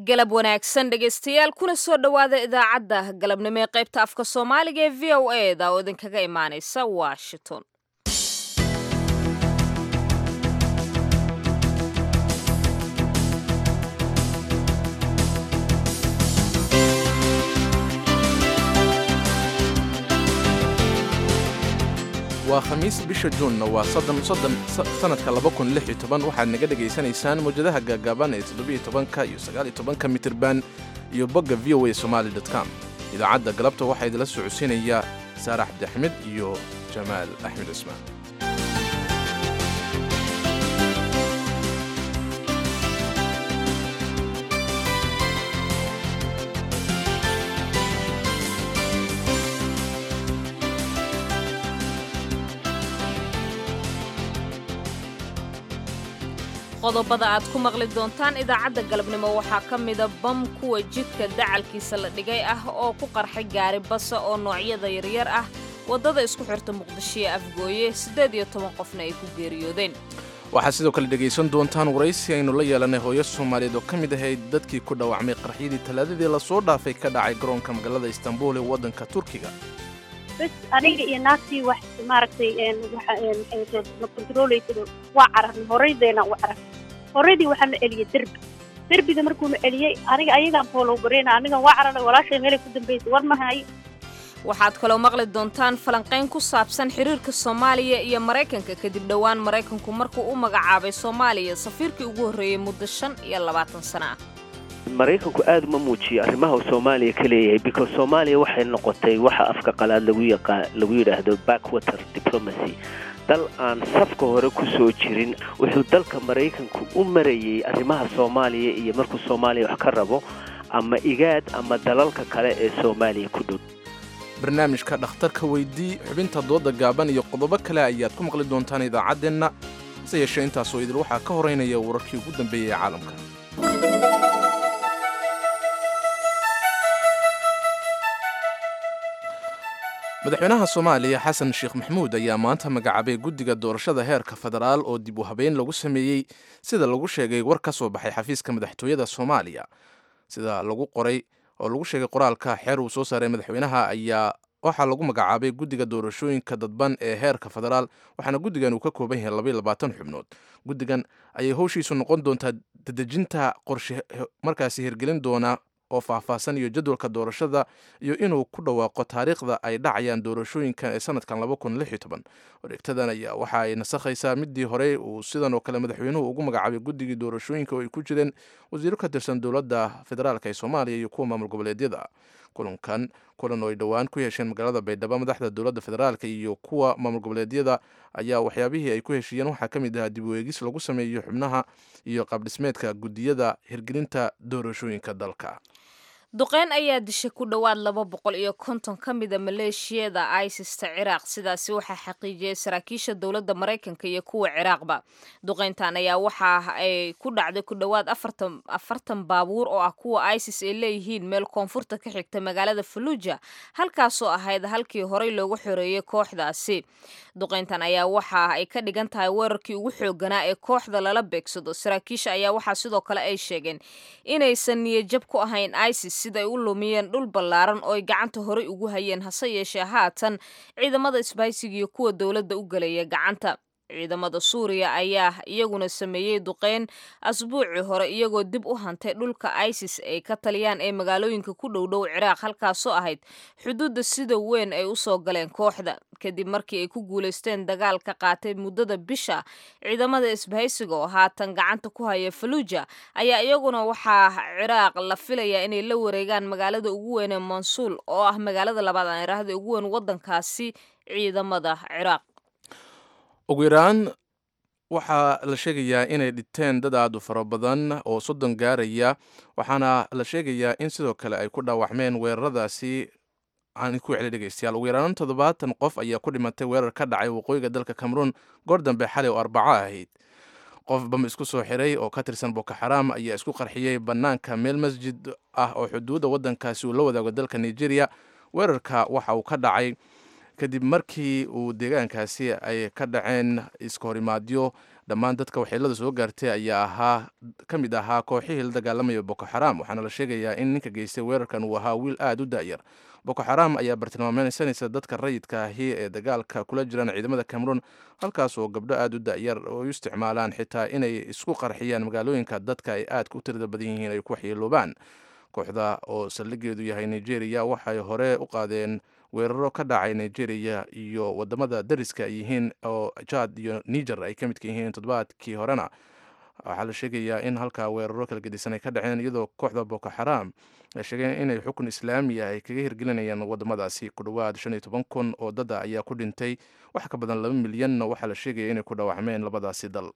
galab wanaagsan dhegaystayaal kuna soo dhowaada idaacadda galabnimo ee qaybta afka soomaaliga ee v o e da oo idinkaga imaanaysa washington waa khamiis bisha juunna waa sannadka waxaad naga dhegaysanaysaan mawjadaha gaagaaban ee todobiyotobanka iyo sagaaliytobanka mitirban iyo bogga v o a somali com idaacadda galabta waxaa idila socodsiinaya saarax abdiaxmed iyo jamaal axmed cismaan qodobada aad ku maqli doontaan idaacadda galabnimo waxaa ka mida bam kuwa jidka dacalkiisa la dhigay ah oo ku qarxay gaari basa oo noocyada yaryar ah waddada isku xirta muqdisho ee afgooye siddeed iyo toban qofna ay ku geeriyoodeen waxaad sidoo kale dhegaysan doontaan waraysi aynu la yeelanay hooyo soomaaliyeed oo ka mid ahayd dadkii ku dhaawacmay qarxyadii talaadadii lasoo dhaafay ka dhacay garoonka magaalada istanbul ee waddanka turkiga bes aniga iyo naagtii wax maaragtay na controleysa waa cararnay horaydeena u cararnay horaydii waxaa la celiyey derbi derbiga markuu la celiyey aniga ayagaan boolow gareyna anigan waa cararay walaashay meelay ku dambaysay war ma hayo waxaad kaloo maqli doontaan falanqayn ku saabsan xiriirka soomaaliya iyo maraykanka kadib dhowaan maraykanku markuu u magacaabay soomaaliya safiirkii ugu horreeyey muddo shan iyo labaatan sana ah maraykanku aada uma muujiyo arrimaha uu soomaaliya ka leeyahay because soomaaliya waxay noqotay waxa afka qalaad lagu yaqaa lagu yidhaahdo backwater diplomacy dal aan safka hore ku soo jirin wuxuu dalka maraykanku u marayey arrimaha soomaaliya iyo markuu soomaaliya wax ka rabo ama igaad ama dalalka kale ee soomaaliya ku dhow barnaamijka dhakhtarka weydii xubinta dooda gaaban iyo qodobo kale ayaad ku maqli doontaan idaacaddeenna hase yeeshee intaasoo idil waxaa ka horeynaya wararkii ugu dambeeyey ee caalamka madaxweynaha soomaaliya xasan sheekh maxamuud ayaa maanta magacaabay guddiga doorashada heerka federaal oo dib u habeyn lagu sameeyey sida lagu sheegay war ka soo baxay xafiiska madaxtooyada soomaaliya sida lagu qoray oo lagu sheegay qoraalka xeer uu soo saaray madaxweynaha ayaa waxaa lagu magacaabay guddiga doorashooyinka dadban ee heerka federaal waxaana guddigan uu ka kooban yahay labaiyo labaatan xubnood guddigan ayay howshiisu noqon doontaa dadejinta qorshe markaasi hirgelin doona oo faahfaahsan iyo jadwalka doorashada iyo inuu ku dhawaaqo taariikhda ay dhacayaan doorashooyinkan ee sanadkan wareegtadan ayaa waxa ay nasakhaysaa midii hore uu sidan oo kale madaxweynuhu ugu magacaabay guddigii doorashooyinka oo ay ku jireen wasiiro ka tirsan dowladda federaalk ee soomaaliya iyo kuwa maamul goboleedyada kulankan kulan oo ay dhowaan ku yeesheen magaalada baydhabo madaxda dowladda federaalk iyo kuwa maamul goboleedyada ayaa waxyaabihii ay ku heshiiyeen waxaa ka mid ahaa dib u eegis lagu sameeyo xubnaha iyo qaabdhismeedka guddiyada hirgelinta doorashooyinka dalka duqeyn ayaa dishay ku dhowaad laba boqol iyo konton ka mida maleeshiyada isista ciraaq sidaasi waxaa xaqiijiyey saraakiisha dowladda maraykanka iyo kuwa ciraaqba duqeyntan ayaa waxa ay ku dhacday ku dhowaad afartan baabuur oo ah kuwa isis ay leeyihiin meel koonfurta ka xigta magaalada faluuja halkaasoo ahayd halkii horey loogu xoreeyey kooxdaasi duqeyntan ayaa waxa ay ka dhigan tahay weerarkii ugu xooganaa ee kooxda lala beegsado saraakiisha ayaa waxaa sidoo kale ay sheegeen inaysan niyajab ku ahayn isis siday u lumiyeen dhul ballaaran oo ay gacanta horey ugu hayeen hase yeeshee haatan ciidamada isbaysiga iyo kuwa dowladda u gelaya gacanta ciidamada suuriya ayaa iyaguna sameeyey duqeyn asbuucii hore iyagoo dib u hantay dhulka isis ay ka taliyaan ee magaalooyinka ku dhowdhow ciraaq halkaasoo ahayd xuduudda sida weyn ay u soo galeen kooxda kadib markii ay ku guulaysteen dagaal ka qaatay muddada bisha ciidamada isbahaysiga oo haatan gacanta ku haya faluuja ayaa iyaguna waxaa ciraaq la filayaa inay la wareegaan magaalada ugu weyn ee mansuul oo ah magaalada labaad aan iraahda ugu weyn waddankaasi ciidamada ciraaq ugu yaraan waxaa la sheegayaa inay dhinteen dad aad u fara badan oo soddon gaaraya waxaana la sheegayaa in sidoo kale ay ku dhaawacmeen weeraradaasi aan ku celi dhegeystayaal ugu yaraan toddobaatan qof ayaa ku dhimatay weerar ka dhacay waqooyiga dalka cameroon goor dambe xalay oo arbaco ahayd qof bam isku soo xiray oo ka tirsan boko xaraam ayaa isku qarxiyey bannaanka meel masjid ah oo xuduudda waddankaasi uu la wadaago dalka nigeria weerarka waxa uu ka dhacay kadib markii uu deegaankaasi ay ka dhaceen iska horimaadyo dhammaan dadka waxyeelada soo gaartay ayaa ahaa ka mid ahaa kooxihii la dagaalamaya boko xaram waxaana la sheegayaa in ninka geystay weerarkan uu ahaa wiil aada u da'yar boko xaram ayaa bartilmaameysanaysa dadka rayidka ahi ee dagaalka kula jiraan ciidamada cameroon halkaas oo gabdho aada u da'yar oo u isticmaalaan xitaa inay isku qarxiyaan magaalooyinka dadka ay aadka u tirada badan yihiin ay ku waxyeeloobaan kooxda oo saldhigeedu yahay nigeria waxay hore u qaadeen weeraro ka dhacay nigeria iyo wadamada dariska ay yihiin oo jad iyo niger ay ka midka yihiin toddobaadkii horena waxaa la sheegayaa in halkaa weeraro kala gedisan ay ka dhaceen iyadoo kooxda boko xaram ay sheegeen inay xukun islaamiya ay kaga hirgelinayaan wadamadaasi ku dhowaad shan iyo toban kun oo dada ayaa ku dhintay wax ka badan laba milyanna waxaa la sheegaya inay ku dhaawacmeen labadaasi dal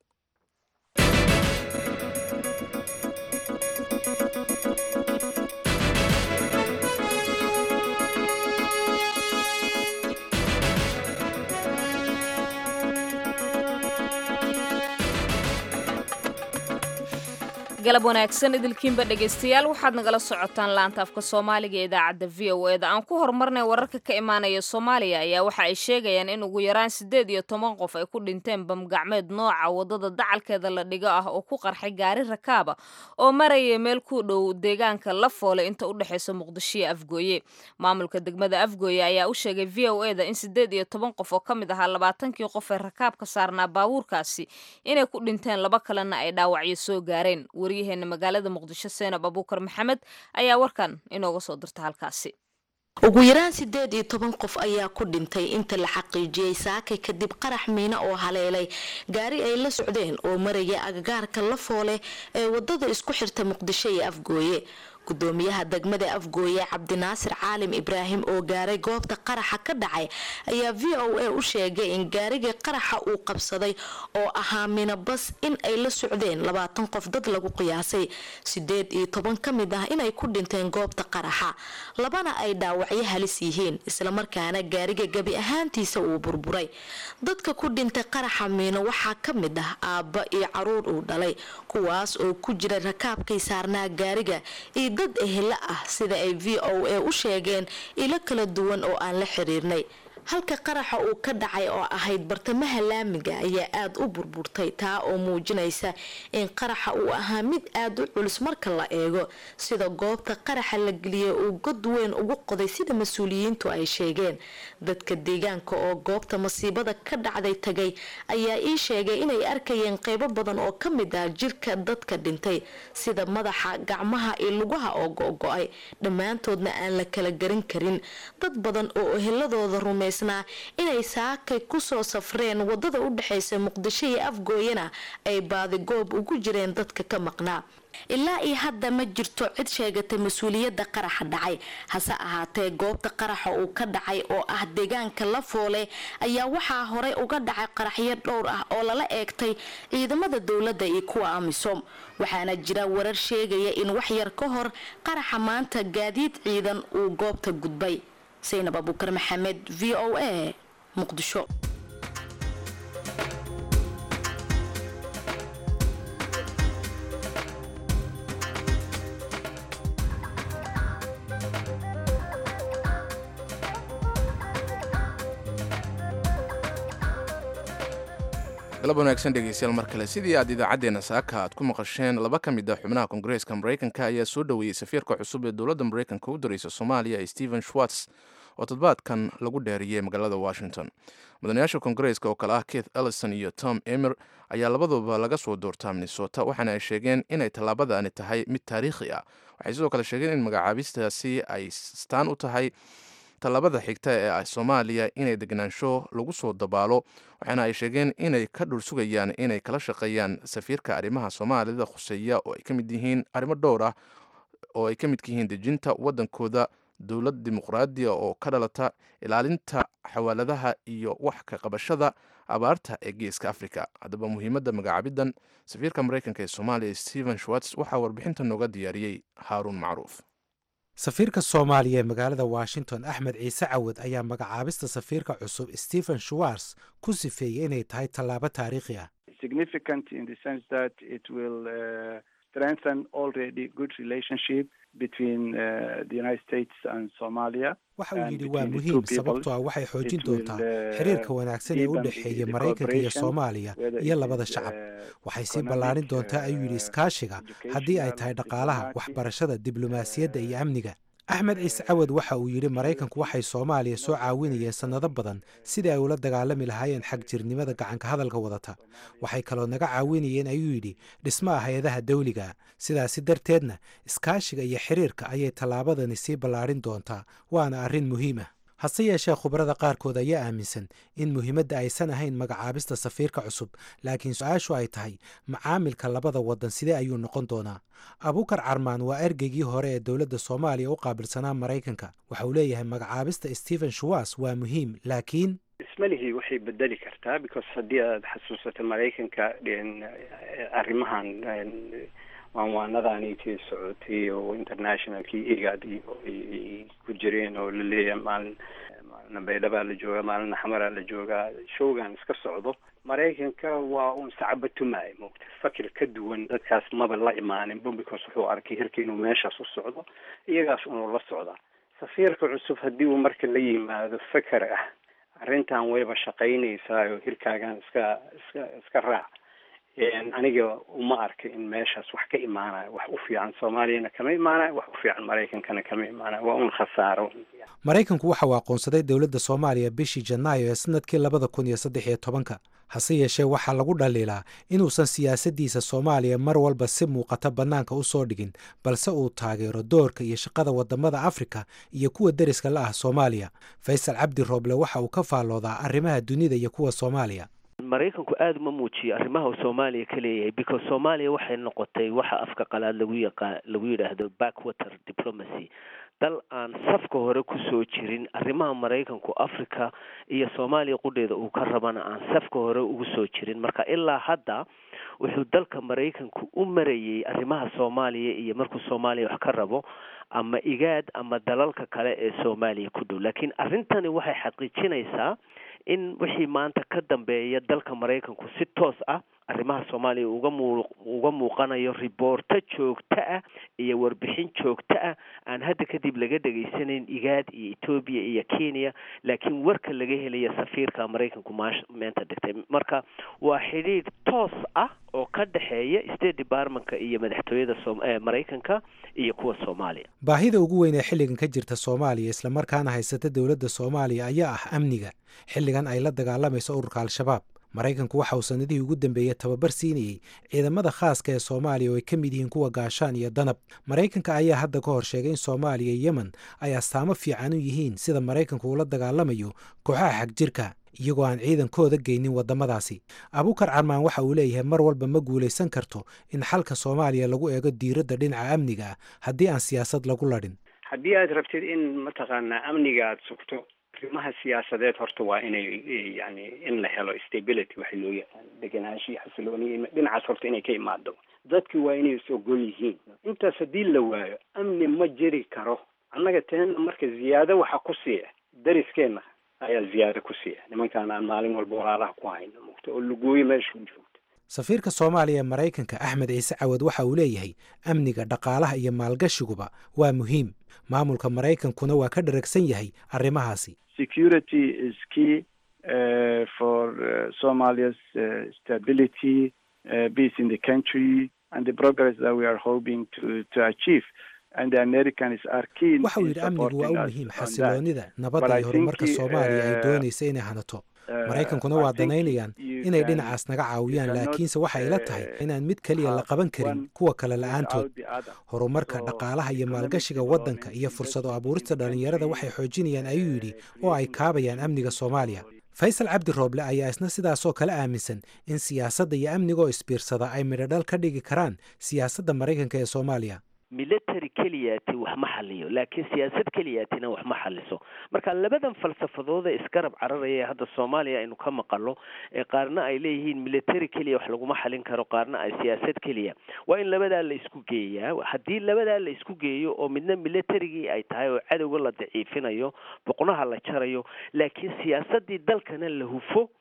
galab wanaagsan idilkiinba dhegaystayaal waxaad nagala socotaan laanta afka soomaaliga ee idaacadda v o eda aan ku horumarnay wararka ka imaanaya soomaaliya ayaa waxa ay sheegayaan in ugu yaraan siddeed iyo toban qof ay ku dhinteen bamgacmeed nooca waddada dacalkeeda la dhigo ah oo ku qarxay gaari rakaaba oo maraya meel ku dhow deegaanka la foole inta u dhexaysa muqdisho iyo afgooye maamulka degmada afgooye ayaa u sheegay v o eda in siddeed iyo toban qof oo ka mid ahaa labaatankii qof ee rakaabka saarnaa baabuurkaasi inay ku dhinteen laba kalena ay dhaawacyo soo gaareen waryaheena magaalada muqdisho seenab abuukar maxamed ayaa warkan inooga soo dirta halkaasi ugu yaraan siddeed iyo toban qof ayaa ku dhintay inta la xaqiijiyey saakay kadib qarax miina oo haleelay gaari ay la socdeen oo maraya agagaarka la foole ee wadada isku xirta muqdisho iyo afgooye gudoomiyaha degmada afgooye cabdinaasir caalim ibraahim oo gaaray goobta qaraxa ka dhacay ayaa v o a u sheegay in gaarigii qaraxa uu qabsaday oo ahaa minabas in ay la socdeen labaatan qof dad lagu qiyaasay sideed iyo toban ka mid ah inay ku dhinteen goobta qaraxa labana ay dhaawacyo halis yihiin islamarkaana gaariga gebi ahaantiisa uu burburay dadka ku dhintay qaraxa miino waxaa ka mid ah aabba iyo caruur uu dhalay kuwaas oo ku jira rakaabkay saarnaa gaariga iyo dad ehela ah sida ay v o a u sheegeen ilo kala duwan oo aan la xiriirnay halka qaraxa uu ka dhacay oo ahayd bartamaha laamiga ayaa aada u burburtay taa oo muujinaysa in qaraxa uu ahaa mid aada u culus marka la eego sida goobta qaraxa la geliyay uu god weyn ugu qoday sida mas-uuliyiintu ay sheegeen dadka deegaanka oo goobta masiibada ka dhacday tagay ayaa ii sheegay inay arkayeen qeybo badan oo ka mid ah jirka dadka dhintay sida madaxa gacmaha iyo lugaha oo go-go-ay dhammaantoodna aan la kala garan karin dad badan oo eheladooda rumaysnaa inay saakay kusoo safreen wadada u dhexaysa muqdisho iyo afgooyana ay baadigoob ugu jireen dadka ka maqnaa ilaa iyo hadda ma jirto cid sheegatay mas-uuliyadda qaraxa dhacay hase ahaatee goobta qaraxa uu ka dhacay oo ah deegaanka la foole ayaa waxaa horey uga dhacay qaraxyo dhowr ah oo lala eegtay ciidamada dowladda iyo kuwa amisom waxaana jira warar sheegaya in wax yar ka hor qaraxa maanta gaadiid ciidan uu goobta gudbay saynab abuukar maxamed v o a muqdisho galab wanaagsan dhegeystayaal mar kale sidii aad idaacaddeenna saaka aad ku maqasheen laba ka mid ah xubnaha koongareeska maraykanka ayaa soo dhoweeyey safiirka cusub ee dowladda maraykanka u diraysa soomaaliya stephen schwartz oo toddobaadkan lagu dheeriyey magaalada washington mudanayaasha koongareeska oo kale ah keith ellison iyo tom emer ayaa labaduba laga soo doortaa minnesota waxaana ay sheegeen inay tallaabadani tahay mid taariikhi ah waxay sidoo kale sheegeen in magacaabistaasi ay staan u tahay tallaabada xigta ee ah soomaaliya inay degnaansho lagu soo dabaalo waxaana ay sheegeen inay ka dhul sugayaan inay kala shaqeeyaan safiirka arrimaha soomaalida khuseeya oo ay ka mid yihiin arrimo dhowr ah oo ay ka midka yihiin dejinta waddankooda dowlad dimuqraadiya oo ka dhalata ilaalinta xawaaladaha iyo wax ka qabashada abaarta ee geeska africa haddaba muhiimadda magacaabidan safiirka maraykanka ee soomaaliya stephen schwartz waxaa warbixinta nooga diyaariyey haaruun macruuf safiirka soomaaliya ee magaalada washington axmed ciise cawad ayaa magacaabista safiirka cusub stephen schwartz ku sifeeyey inay tahay tallaabo taariikhi ah strengthen already good relationship between uh, the United States and Somalia. waxa uu and yidhi waa between the muhiim two peoples. sababtoo ah waxay xoojin It will, doontaa uh, xiriirka wanaagsan ee u deepen dhexeeya the maraykanka iyo cooperation, soomaaliya whether iyo it labada is, shacab uh, waxay sii economic, ballaarin doontaa ayuu yidhi uh, iskaashiga haddii ay tahay dhaqaalaha diplomatic, waxbarashada diblomaasiyadda iyo amniga axmed ciise cawad waxa uu yidhi maraykanku waxay soomaaliya soo caawinayeen sannado badan sidii ay ula dagaalami lahaayeen xagjirnimada gacanka hadalka wadata waxay kaloo naga caawinayeen ayuu yidhi dhismaha hay-adaha dawliga sidaasi darteedna iskaashiga iyo xiriirka ayay tallaabadani sii ballaarin doontaa waana arrin muhiim ah hase yeeshee khubarada qaarkood ayaa aaminsan in muhiimadda aysan ahayn magacaabista safiirka cusub laakiin su-aashu ay tahay macaamilka labada waddan sidee ayuu noqon doonaa abuukar carmaan waa ergeygii hore ee dowladda soomaaliya u qaabilsanaa maraykanka waxa uu leeyahay magacaabista stephen shuwas waa muhiim laakiin ismalihii waxay bedeli kartaa because haddii aad xasuusato maraykanka arrimahan waanwaanadaanitii socotay oo internationalkii igad iyo ay ku jireen oo la leeyahay maalin maalina baydhabaa la joogaa maalina xamaraa la joogaa showgan iska socdo maraykanka waa un sacabatumaay moogta fakir ka duwan dadkaas maba la imaaninba because wuxuu arkay hirka inuu meeshaas u socdo iyagaas unuu la socdaa safiirka cusub haddii uu marka la yimaado faker ah arrintan wayba shaqaynaysaa oo hirkaagan iska iska iska raac aniga uma arka in meeshaas wax ka imaanayo wax u fiican soomaaliyana kama imaanayo wax u fiican maraykankana kama imaanayo waa un khasaaro maraykanku waxa uu aqoonsaday dowladda soomaaliya bishii janaayo ee sanadkii labada kun iyo saddex iyo tobanka hase yeeshee waxaa lagu dhaliilaa inuusan siyaasaddiisa soomaaliya mar walba si muuqata bannaanka u soo dhigin balse uu taageero doorka iyo shaqada waddamada afrika iyo kuwa deriska la ah soomaaliya faysal cabdi rooble waxa uu ka faalloodaa arrimaha dunida iyo kuwa soomaaliya maraykanku aada uma muujiyo arrimaha uu soomaaliya ka leeyahay because soomaaliya waxay noqotay waxa afka qalaad lagu yaqa lagu yidhaahdo backwater diplomacy dal aan safka hore kusoo jirin arrimaha maraykanku africa iyo soomaaliya qudheeda uu ka rabana aan safka hore ugu soo jirin marka ilaa hadda wuxuu dalka maraykanku u marayay arrimaha soomaaliya iyo markuu soomaaliya wax ka rabo ama igaad ama dalalka kale ee soomaaliya ku dhow laakiin arrintani waxay xaqiijinaysaa in wixii maanta ka dambeeya dalka maraykanku si toos ah arrimaha soomaaliya uga muu uga muuqanayo riboorto joogto ah iyo warbixin joogto ah aan hadda kadib laga dhegaysanayn igaad iyo etoobiya iyo kenya laakiin warka laga helaya safiirka maraykanku maash meenta dhigtay marka waa xidhiidh toos ah oo ka dhexeeya state departmentka iyo madaxtooyada maraykanka iyo kuwa soomaaliya baahida ugu weyn ee xilligan ka jirta soomaaliya islamarkaana haysata dowladda soomaaliya ayaa ah amniga xilligan ay la dagaalamayso ururka al-shabaab maraykanku waxa uu sanadihii ugu dambeeyey tababar siinayey ciidamada khaaska ee soomaaliya oo ay ka mid yihiin kuwa gaashaan iyo danab maraykanka ayaa hadda ka hor sheegay in soomaaliya iyo yemen ay astaamo fiican u yihiin sida maraykanku ula dagaalamayo kooxaha xagjirka iyagoo aan ciidankooda geynin waddamadaasi abuukar carmaan waxa uu leeyahay mar walba ma guulaysan karto in xalka soomaaliya lagu eego diiradda dhinaca amniga ah haddii aan siyaasad lagu ladhin haddii aad rabtid in mataqaanaa amniga aada sugto arrimaha siyaasadeed horta waa inay yani in la helo stability waxa loo yaqaan degenaansho iyo xasilooni dhinacaas horta inay ka imaado dadki waa inay is ogol yihiin intaas haddii la waayo amni ma jiri karo annaga teena marka ziyaado waxa ku siiya dariskeena ayaa ziyaado ku siiya nimankaan aan maalin walba walaalaha ku hayno mugta oo lugooyo meesha ku joogto safiirka soomaaliya ee maraykanka axmed ciise cawad waxa uu leeyahay amniga dhaqaalaha iyo maalgashiguba waa muhiim maamulka maraykankuna waa ka dharagsan yahay arrimahaasi security is key uh, for uh, Somalia's uh, stability, uh, peace in the country, and the progress that we are hoping to, to achieve. And the Americans are keen waxa uu in yidhi amnigu waa u supporting us muhiim on that. xasiloonida But nabadda I iyo horumarka think, soomaaliya ay uh, doonaysa inay hanato maraykankuna waa danaynayaan inay dhinacaas naga caawiyaan laakiinse waxay ila tahay inaan mid keliya la qaban karin kuwa kale la-aantood horumarka dhaqaalaha iyo maalgashiga waddanka iyo fursado abuurista dhallinyarada waxay xoojinayaan ayuu yidhi oo ay kaabayaan amniga soomaaliya faysal cabdi rooble ayaa isna sidaasoo kale aaminsan in siyaasadda iyo amnigoo isbiirsada ay midhodhal ka dhigi karaan siyaasadda maraykanka ee soomaaliya military keliyaati wax ma xaliyo laakiin siyaasad keliyaatina wax ma xaliso marka labadan falsafadooda isgarab cararaya ee hadda soomaaliya aynu ka maqalo ee qaarna ay leeyihiin military keliya wax laguma xalin karo qaarna ay siyaasad keliya waa in labadaa la isku geeyaa haddii labadaa la isku geeyo oo midna militarigii ay tahay oo cadowga la daciifinayo boqnaha la jarayo laakiin siyaasadii dalkana la hufo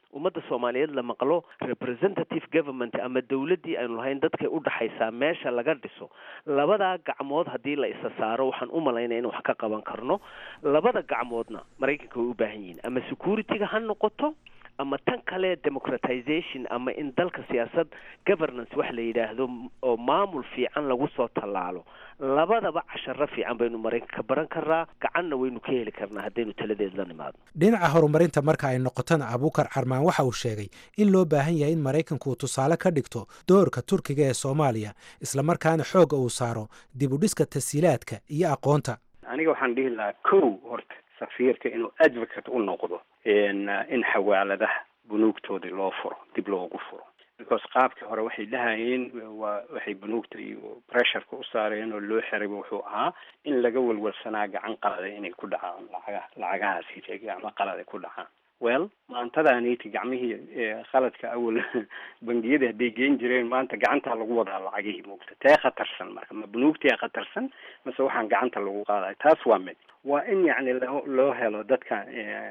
ummadda soomaaliyeed la maqlo representative government ama dowladdii aynu lahayn dadkay u dhaxaysaa meesha laga dhiso labadaa gacmood haddii la isa saaro waxaan u malaynaya in wax ka qaban karno labada gacmoodna maraykanka way u baahan yihiin ama security-ga ha noqoto ama tan kale democratization ama in dalka siyaasad governance wax la yidhaahdo oo maamul fiican lagu soo tallaalo labadaba casharo fiican baynu maraykanka ka baran karnaa gacanna waynu ka heli karnaa haddaynu taladeed la nimaadno dhinaca horumarinta marka ay noqotona abuukar carmaan waxa uu sheegay in loo baahan yahay in maraykanku uu tusaale ka dhigto doorka turkiga ee soomaaliya islamarkaana xoogga uu saaro dib u dhiska tasiilaadka iyo aqoonta aniga waxaan dhihi lahaa kow horta safiirka inuu advocate u noqdo in xawaaladaha bunuugtoodii loo furo dib loogu furo because qaabkii hore waxay dhahayeen waa waxay bunuugta iyo pressureka u saareen oo loo xirayba wuxuu ahaa in laga walwalsanaa gacan qalada inay ku dhacaan lacaga lacagahaasi gacmo qalada ku dhacaan well maantadaaniti gacmihii khaladka awal bangiyada hadday geen jireen maanta gacantaa lagu wadaa lacagihii muugta tee khatarsan marka ma bunuugtia khatarsan mase waxaan gacanta lagu qaadayo taas waa mid waa in yacni loo loo helo dadka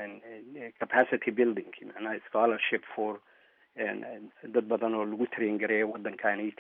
capacity building macnaha scholarship for dad badan oo lagu train gareeya waddankaniti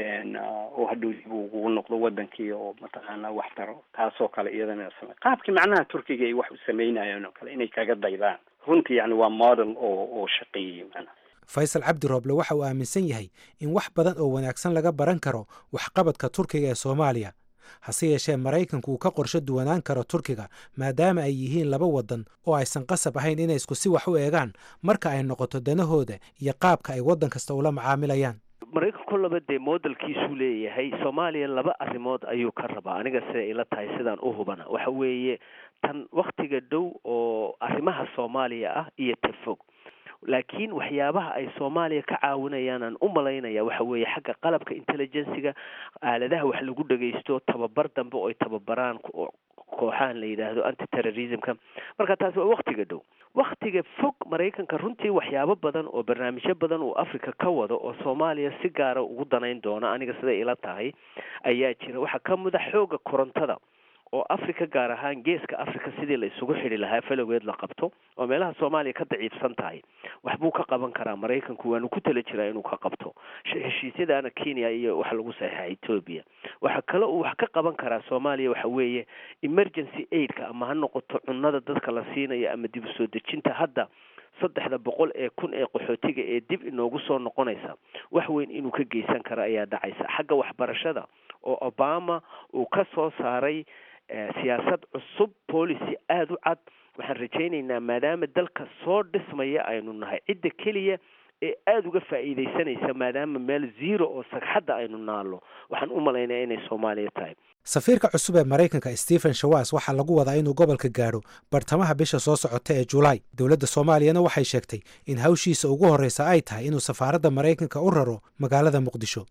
oo hadhow dib ugu noqdo wadankii oo mataqaana wax taro taasoo kale iyadana same qaabkii macnaha turkiga ay wax u sameynayeen oo kale inay kaga daydaan runtii yani waa model oo oo shaqeeyey macnaha faysal cabdi rooble waxa uu aaminsan yahay in wax badan oo wanaagsan laga baran karo waxqabadka turkiga ee soomaaliya hase yeeshee maraykanku uu ka qorsho duwanaan karo turkiga maadaama ay yihiin laba waddan oo aysan qasab ahayn inay isku si wax u eegaan marka ay noqoto danahooda iyo qaabka ay waddan kasta ula macaamilayaan maraykanku laba dee modelkiisuu leeyahay soomaaliya laba arrimood ayuu ka rabaa aniga siday ila tahay sidaan u hubana waxa weeye tan waktiga dhow oo arrimaha soomaaliya ah iyo ta fog laakiin waxyaabaha ay soomaaliya ka caawinayaan aan u malaynaya waxa weeye xagga qalabka intelligencyga aaladaha wax lagu dhagaysto tababar dambe oo ay tababaraan kooxahan la yidhaahdo anti terrorismka marka taasi waa waktiga dhow waktiga fog maraykanka runtii waxyaabo badan oo barnaamijyo badan uu africa ka wado oo soomaaliya si gaara ugu danayn doona aniga siday ila tahay ayaa jira waxaa ka mid a xooga korontada oo africa gaar ahaan geeska africa sidii la isugu xidhi lahaa falowgeed la qabto oo meelaha soomaaliya ka daciifsan tahay waxbuu ka qaban karaa maraykanku waanu ku tala jiraa inuu ka qabto heshiisyadaana kenya iyo waxa lagu saxiixa ethoobia waxa kale uu wax ka qaban karaa soomaaliya waxa weeye emergency aidka ama ha noqoto cunada dadka la siinayo ama dib u soo dejinta hadda saddexda boqol ee kun ee qaxootiga ee dib inoogu soo noqonaysa wax weyn inuu ka geysan karo ayaa dhacaysa xagga waxbarashada oo obama uu ka soo saaray siyaasad cusub policy aada u cad waxaan rajaynaynaa maadaama dalka soo dhismaya aynu nahay cidda keliya ee aada uga faa'iidaysanaysa maadaama meel zero oo sagxadda aynu naallo waxaan u malaynaya inay soomaaliya tahay safiirka cusub ee maraykanka stephen shawas waxaa lagu wadaa inuu gobolka gaadho bartamaha bisha soo socota ee julaay dowladda soomaaliyana waxay sheegtay in hawshiisa ugu horreysa ay tahay inuu safaaradda maraykanka u raro magaalada muqdisho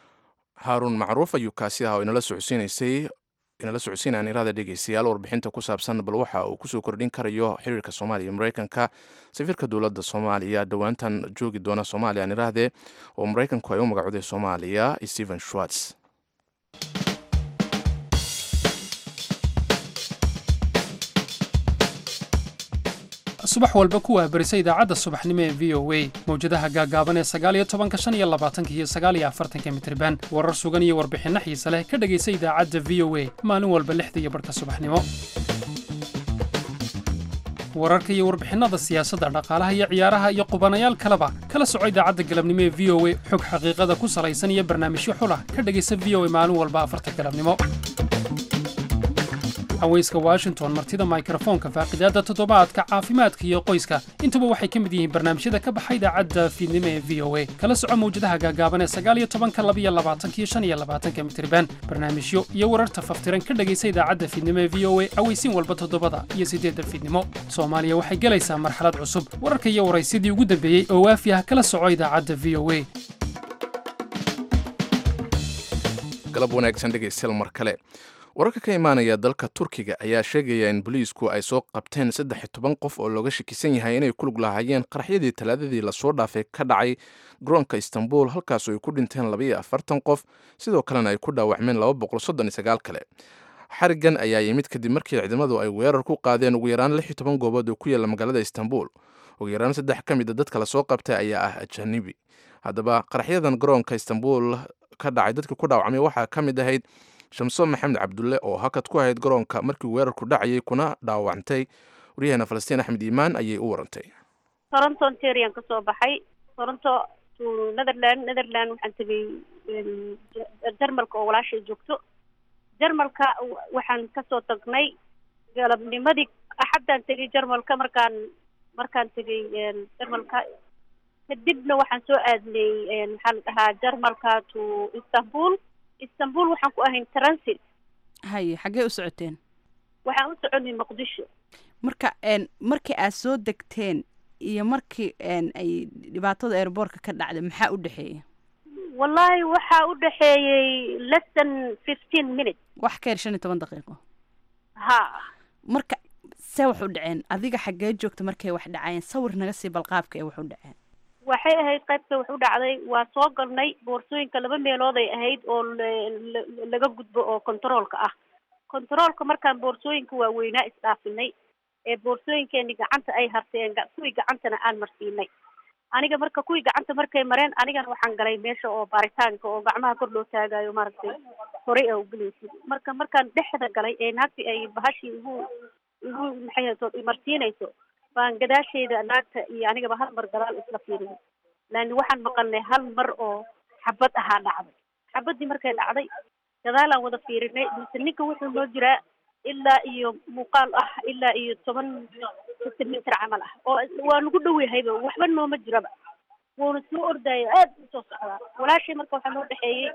haaruun macruuf ayuu kaasi aha oo inala socodsiinaysay inala socodsiinaan iraada dhegeystayaal warbixinta ku saabsan bal waxa uu kusoo kordhin karayo xiriirka soomaaliya iyo maraykanka safiirka dowladda soomaaliya dhowaantan joogi doona soomaaliya aan iraahdee oo maraykanku ay u magacooday soomaaliya stephen schwartz subax walba ku waabarisa idaacadda subaxnimo ee v o a mawjadaha gaagaaban ee sagaaliyo tobanka shan iyo labaatanka iyo sagaaliyo afartanka mitriban warar sugan iyo warbixinno xiise leh ka dhegaysa idaacadda v o a maalin walba lixda iyo barhka subaxnimo wararka iyo warbixinnada siyaasadda dhaqaalaha iyo ciyaaraha iyo qubanayaal kaleba kala soco idaacadda galabnimo ee v o a xog xaqiiqada ku salaysan iyo barnaamijyo xulah ka dhegaysa v o a maalin walba afarta galabnimo haweyska washington martida mikrofoonka faaqidaadda toddobaadka caafimaadka iyo qoyska intuba waxay ka mid yihiin barnaamijyada ka baxa idaacadda fiidnimo ee v o a kala soco mawjadaha gaagaaban ee sagaaliyo tobanka labiyo labaatanka iyo shan iyo labaatanka mitriban barnaamijyo iyo wararta faftiran ka dhegaysa idaacadda fiidnimo ee v o a aweysiin walba toddobada iyo siddeedda fiidnimo soomaaliya waxay gelaysaa marxalad cusub wararka iyo waraysidii ugu dambeeyey oo waafi ah kala soco idaacadda v o a galab wanaagsan dhegaystayaal mar kale wararka ka imaanaya dalka turkiga ayaa sheegaya in booliisku ay soo qabteen saddex iyo toban qof oo looga shakisan yahay inay ku lug lahaayeen qaraxyadii talaadadii lasoo dhaafay ka dhacay garoonka istanbul halkaasoo ay ku dhinteen labaiyo afartan qof sidoo kalena ay ku dhaawacmeen laba boqol soddon iyo sagaal kale xarigan ayaa yimid kadib markii ciidamadu ay weerar ku qaadeen ugu yaraan lix iyo toban goobood oo ku yaalla magaalada istanbul ugu yaraan saddex ka mid a dadka lasoo qabtay ayaa ah ajanibi haddaba qaraxyadan garoonka istanbul ka dhacay dadka ku dhaawacmay waxaa ka mid ahayd shamso maxamed cabdulle oo hakad ku ahayd garoonka markii weerarku dhacayay kuna dhaawacantay waryaheena falastiin axmed iimaan ayay u warantay toronto onterian ka soo baxay toronto to netherland netherland waxaan tegay jarmalka oo walaashay joogto jarmalka waxaan kasoo tagnay galabnimadii axaddaan tegay jarmalka markaan markaan tegay jarmalka kadibna waxaan soo aadnay maxaa la dhahaa jarmalka to istanbul istanbul waxaan ku ahayn transit haye xaggee u socoteen waxaan u soconay muqdisho marka markii aad soo degteen iyo markii ay dhibaatada airboortka ka dhacday maxaa u dhexeeya wallahi waxaa u dhexeeyey less than fifteen minutes wax ka yar shan iyo toban daqiiqo ha marka see wax u dhaceen adiga xaggee joogta markay wax dhacayeen sawir naga sii balqaabka ee wax u dhaceen waxay ahayd qaybta wax u dhacday waa soo galnay boorsooyinka laba meelood ay ahayd oo laga gudbo oo controolka ah controolka markaan boorsooyinka waaweynaa isdhaafinay ee boorsooyinkeeni gacanta ay harteen kuwii gacantana aan marsiinay aniga marka kuwii gacanta markay mareen anigana waxaan galay meesha oo baaritaanka oo gacmaha kor loo taagayo maaragtay horey a ugelaysid marka markaan dhexda galay ee naagti ay bahashii igu igu maxay marsiinayso baan gadaasheeda naagta iyo anigaba hal mar gadaal isla fiirin laani waxaan maqalnay hal mar oo xabad ahaa dhacday xabadii markay dhacday gadaalaan wada fiirinay mise ninka wuxuu noo jiraa ilaa iyo muuqaal ah ilaa iyo toban sentimeter camal ah oo waa nagu dhow yahayba waxba nooma jiraba wuuna soo ordaayo aad usoo socdaa walaashay marka waxaa noo dhexeeyey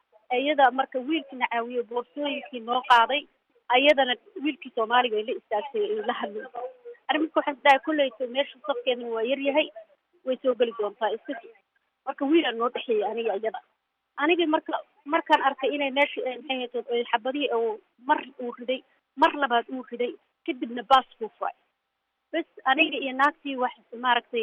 iyada marka wiilkii na caawiyo boorsooyinkii noo qaaday ayadana wiilkii soomaaliga ay la istaagtay ay la hadlayso ani marka waxaan isdhahay kolleyto meesha safkeedana waa yar yahay way soo geli doontaa iska marka wiilaan noo dhexeeyey aniga iyada aniga marka markaan arkay inay meesha maxay xabadihii oo mar uu riday mar labaad uu riday kadibna baas buu furay bes aniga iyo naagtii wax maaragtay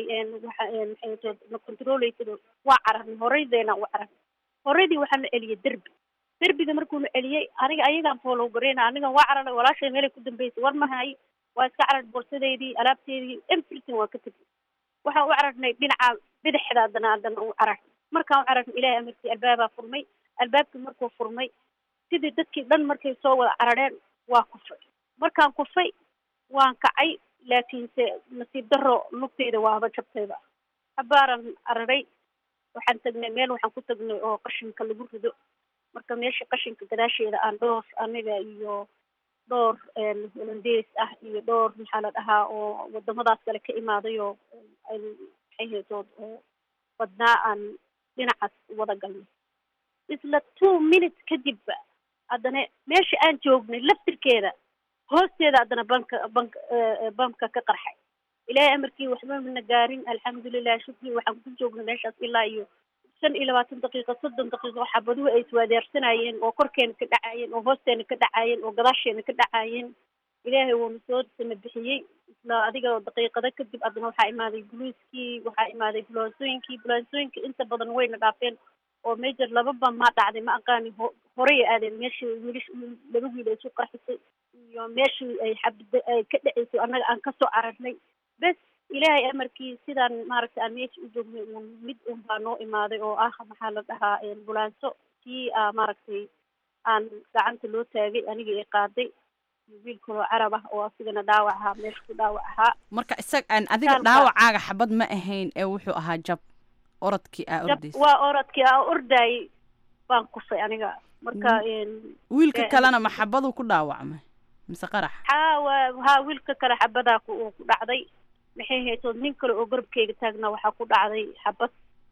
waxa na controleysa waa cararnay horeydeena u cararnay horeydii waxaa na celiyay derbi derbiga markuuna celiyey aniga ayagaan foolow gareyna aniga waa cararay walaashay meelay ku dambeysay war mahay waa iska carar borsadeydii alaabteedii everything waa ka tegay waxaan u cararnay dhinaca bidixda haddana haddana u carar markaan u cararnay ilaahay amarkii albaabaa furmay albaabkii markuu furmay sidii dadkii dhan markay soo wada carareen waa kufay markaan kufay waan kacay laakiinse nasiib daro lugtayda waaba jabtayba habaaran cararay waxaan tagnay meel waxaan ku tagnay oo qashinka lagu rido marka meesha qashinka gadaasheeda aan dhowr aniga iyo dhowr holandees ah iyo dhowr maxaa la dhahaa oo wadamadaas kale ka imaaday oo ay maxay haysood oo badnaa aan dhinacaas wada galnay isla two minutes kadibba haddana meesha aan joognay laftirkeeda hoosteeda haddana banka banka bamka ka qarxay ilaahay amarkii waxba mana gaarin alxamdulilah shukri waxaan ku joognay meeshaas ilaa iyo shan iyo labaatan daqiiqo soddon daqiiqo xabaduhu ay iswaadeersanayeen oo korkeena ka dhacaayeen oo hoosteena ka dhacaayeen oo gadaasheena ka dhacaayeen ilaahay wuuna soo sana bixiyey isla adiga daqiiqado kadib haddana waxaa imaaday buluiskii waxaa imaaday bulansooyinkii bulansooyinka inta badan wayna dhaafeen oo major laba ba ma dhacday ma aqaani horey ay aadeen meeshii wiilish laba wiil ay isu qarxisay iyo meeshii ay xabda ay ka dhaceysay annaga aan kasoo cararnay bes ilaahay amarkii sidaan maaragtay aan meesha u joognay uun mid un baa noo imaaday oo ah maxaa la dhahaa bulaanso kii a maaragtay aan gacanta loo taagay aniga i qaaday wiil kaloo carab ah oo asigana dhaawac ahaa meesha ku dhaawac ahaa marka isag adiga dhaawacaaga xabad ma ahayn ee wuxuu ahaa jab orodkii aa ordaysa waa orodkii aa ordaayay baan kufay aniga marka wiilka kalena ma xabaduu ku dhaawacmay mise qarax haa waa haa wiilka kale xabadaa ku ku dhacday maxay haytood nin kale oo garabkeyga taagna waxaa ku dhacday xabad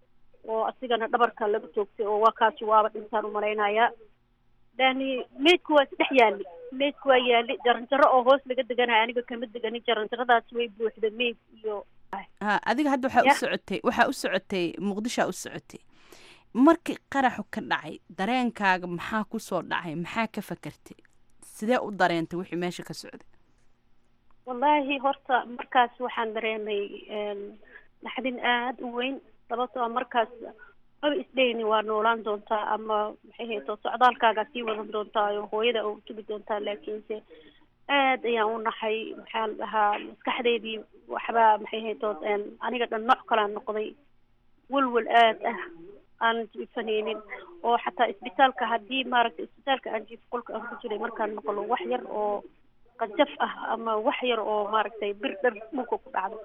oo asigana dhabarka laga toogtay oo waa kaasi waaba dhintaan umalaynayaa yani meydku waa isdhex yaali meydku waa yaali jaranjaro oo hoos laga deganaya aniga kama deganin jaranjaradaasi way buuxda meyd iyo ha adiga hadda waxaa u socotay waxaa u socotay muqdishoa u socotay markii qaraxu ka dhacay dareenkaaga maxaa kusoo dhacay maxaa ka fakertay sidee u dareentay wixii meesha ka socday wallaahi horta markaas waxaan dareemay naxdin aada u weyn sababtoo markaas maba isdheyni waa noolaan doontaa ama maxay hayto socdaalkaagaa sii wadan doontaa oo hooyada oo tugi doontaa laakiinse aad ayaan u naxay maxaa la dhahaa maskaxdeydii waxbaa maxay hayto aniga dhan nooc kalaan noqday welwel aad ah aan jiifanaynin oo xataa isbitaalka haddii maaragtay isbitaalka aan jiif qolka aan ku jiray markaan maqlo wax yar oo qajaf ah ama wax yar oo maaragtay bir dhar dhulka ku dhacdo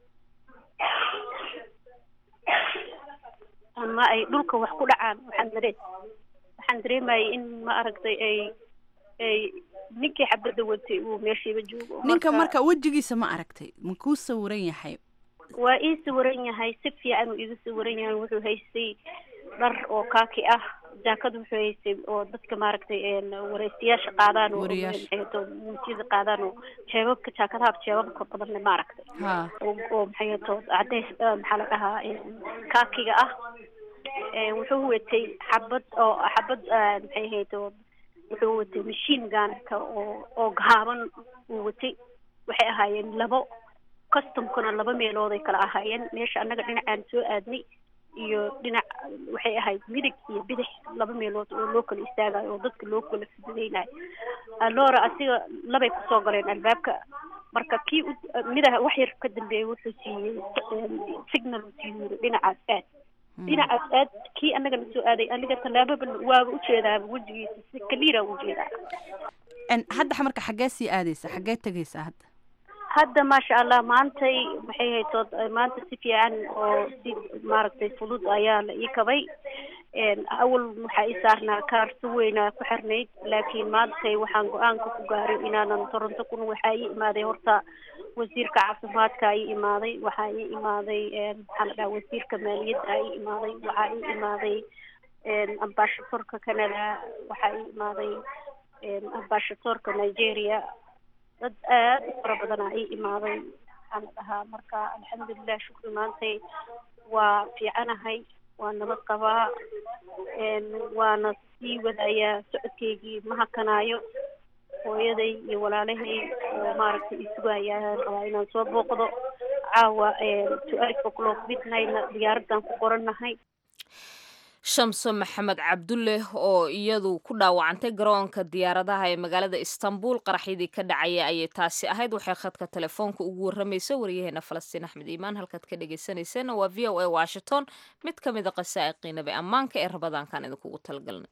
ama ay dhulka wax ku dhacaan waxaan dareen waxaan dareemayay in ma aragtay ay ay ninkii xabadda watay uu meeshiiba joogo ninka marka wejigiisa ma aragtay ma kuu sawiran yahay waa ii sawiran yahay si fiican uu iga sawiran yahay wuxuu haystay dhar oo kaaki ah jaakad wuxuu haystay oo dadka maaragtay wareystayaasha qaadaan oo maxayto muujiyada qaadaan oo jeebabka jaakadaha jeebabka badanle maaragtay oo oo maxayto cadeys maxaa la dhahaa kaakiga ah wuxuu watay xabad oo xabad maxay hayto wuxuu watay machine gunka oo oo gaaban uu watay waxay ahaayeen labo customkuna laba meelood ay kala ahaayeen meesha annaga dhinacaan soo aadnay iyo dhinac waxay ahayd midig iyo bidix laba meelood oo loo kala istaagayo oo dadka loo kala fududeynayo alora asiga labay kusoo galeen albaabka marka kii midaha wax yar ka dambeeyay wuxuu siiyey signal siiyey dhinacaas aad dhinacaas aad kii annagana soo aaday aniga tallaababa waaba ujeedaaba wejigiisa si kaliira ujeedaa hadda marka xaggee sii aadaysa xaggee tegaysa hadda hadda maasha allah maantay maxay haytood maanta si fiican oo si maaragtay fudud ayaa la ii kabay awal waxaa ii saarnaa kaar si weynaa ku xirnayd laakiin maantay waxaan go-aanka ku gaaray inaanan toronto kun waxaa ii imaaday horta wasiirka caafimaadka ii imaaday waxaa ii imaaday maxaa la dhaha wasiirka maaliyadda ii imaaday waxaa ii imaaday ambashatorka canada waxaa ii imaaday ambashatorka nigeria dad aad u fara badanaa ii imaaday waxaan la dhahaa marka alxamdulilah shukri maantay waa fiicanahay waa nabad qabaa waana sii wadayaa socodkeygii ma hakanaayo hooyaday iyo walaalahay oo maaragtay isugayaan rabaa inaan soo booqdo caawa twelve o'clock midnightna diyaaraddan ku qorannahay shamso maxamed cabdulle oo iyadu ku dhaawacantay garoonka diyaaradaha ee magaalada istanbul qaraxyadii ka dhacaya ayay taasi ahayd waxay khadka telefoonka ugu warramaysa waryaheena falastiin axmed iimaan halkaad ka dhegaysanayseena waa v o a washington mid ka mida qasaa'iqii nabi ammaanka ee rabadaankan idinkugu talgalnay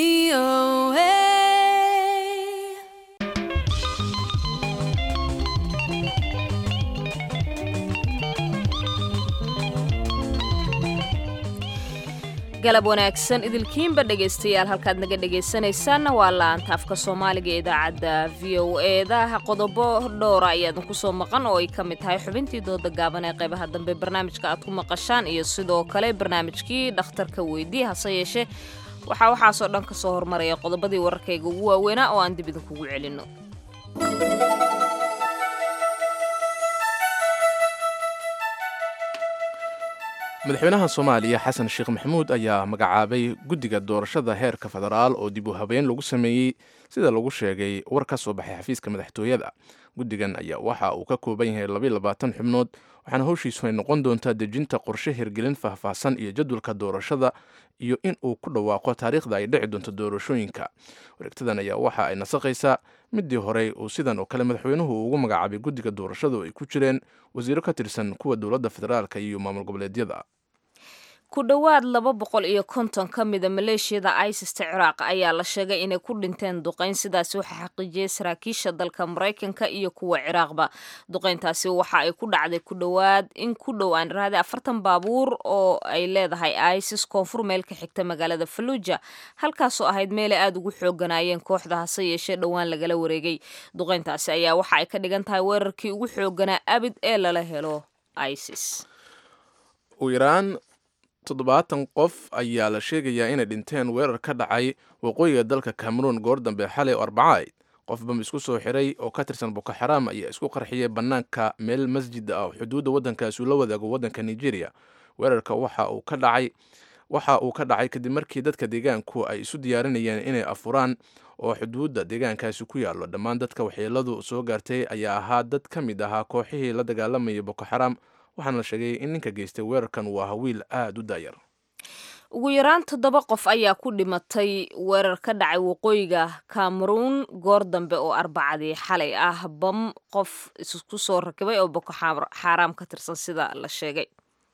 VOA. galab wanaagsan idilkiinba dhegaystayaal halkaad naga dhegaysanaysaanna waa laanta afka soomaaliga ee idaacadda v o eda qodobo dhowra ayaadin kusoo maqan oo ay ka mid tahay xubintii dooda gaaban ee qaybaha dambe barnaamijka aad ku maqashaan iyo sidoo kale barnaamijkii dhakhtarka weydii hase yeeshee waxaa waxaasoo dhan ka soo hormaraya qodobadii wararkayga ugu waaweynaa oo aan dib idinkugu celinno madaxweynaha soomaaliya xasan sheekh maxamuud ayaa magacaabay guddiga doorashada heerka federaal oo dib u habeyn lagu sameeyey sida lagu sheegay war ka soo baxay xafiiska madaxtooyada guddigan ayaa waxa uu ka kooban yahay labayilabaatan xubnood waxaana howshiisu ay noqon doontaa dejinta qorshe hirgelin faahfaahsan iyo jadwalka doorashada iyo in uu ku dhawaaqo taariikhda ay dhici doonto doorashooyinka wareegtadan ayaa waxa ay nasaqaysaa midii horey uu sidan oo kale madaxweynuhu ugu magacaabay guddiga doorashadu ay ku jireen wasiiro ka tirsan kuwa dowladda federaalka iyo maamul goboleedyada ku dhowaad laba boqol iyo konton ka mida maleeshiyada isista ciraaq ayaa la sheegay inay ku dhinteen duqayn sidaasi waxaa xaqiijiyey saraakiisha dalka maraykanka iyo kuwa ciraaqba duqayntaasi waxa ay ku dhacday ku dhowaad in ku dhow aan iraahday afartan baabuur oo ay leedahay isis koonfur meel ka xigta magaalada faluuja halkaasoo ahayd meelay aada ugu xooganaayeen kooxda hase yeeshee dhowaan lagala wareegay duqayntaasi ayaa waxa ay ka dhigan tahay weerarkii ugu xooganaa abid ee lala helo isis toddobaatan qof ayaa la sheegayaa inay dhinteen weerar ka dhacay waqooyiga dalka cameroon goor dambe xalay oo arbacayd qof bam isku soo xiray oo ka tirsan boko xaraam ayaa isku qarxiyay bannaanka meel masjid ah oo xuduudda waddankaasi ula wadaago waddanka nigeria weerarka waxa uu ka dhacay waxa uu ka dhacay kadib markii dadka deegaanku ay isu diyaarinayeen inay afuraan oo xuduudda deegaankaasi ku yaallo dhammaan dadka waxyeeladu soo gaartay ayaa ahaa dad ka mid ahaa kooxihii la dagaalamayay boko xaraam waxaana la sheegay in ninka geystay weerarkan uu ahaa wiil aada u daayar ugu yaraan toddoba qof ayaa ku dhimatay weerar ka dhacay waqooyiga cameroon goor dambe oo arbacadii xalay ah bam qof isku soo rakibay oo boko xaaraam ka tirsan sida la sheegay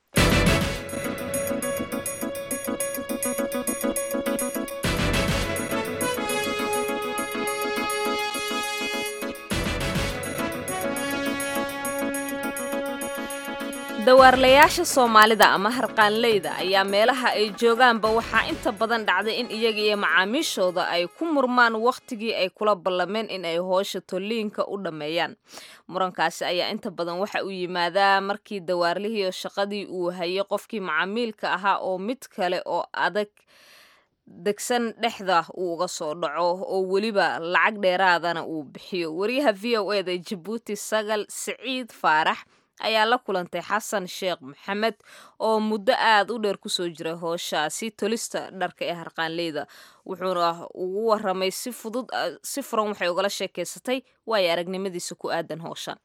dawaarlayaasha soomaalida ama harqaanleyda ayaa meelaha ay joogaanba waxaa inta badan dhacday in iyaga iyo macaamiishooda ay ku murmaan wakhtigii ay kula ballameen in ay hoosha tolliinka u dhammeeyaan murankaasi ayaa inta badan waxa uu yimaadaa markii dawaarlihii shaqadii uu hayay qofkii macaamiilka ahaa oo mid kale oo adag degsan dhexda uu uga soo dhaco oo weliba lacag dheeraadana uu bixiyo wariyaha v o eda jabuuti sagal siciid faarax ayaa la kulantay xasan sheekh maxamed oo muddo aada u dheer kusoo jiray hooshaasi tolista dharka ee harqaanleyda wuxuuna ugu waramay si fudud si furan waxay ugala sheekeysatay waayo aragnimadiisa ku aadan hooshan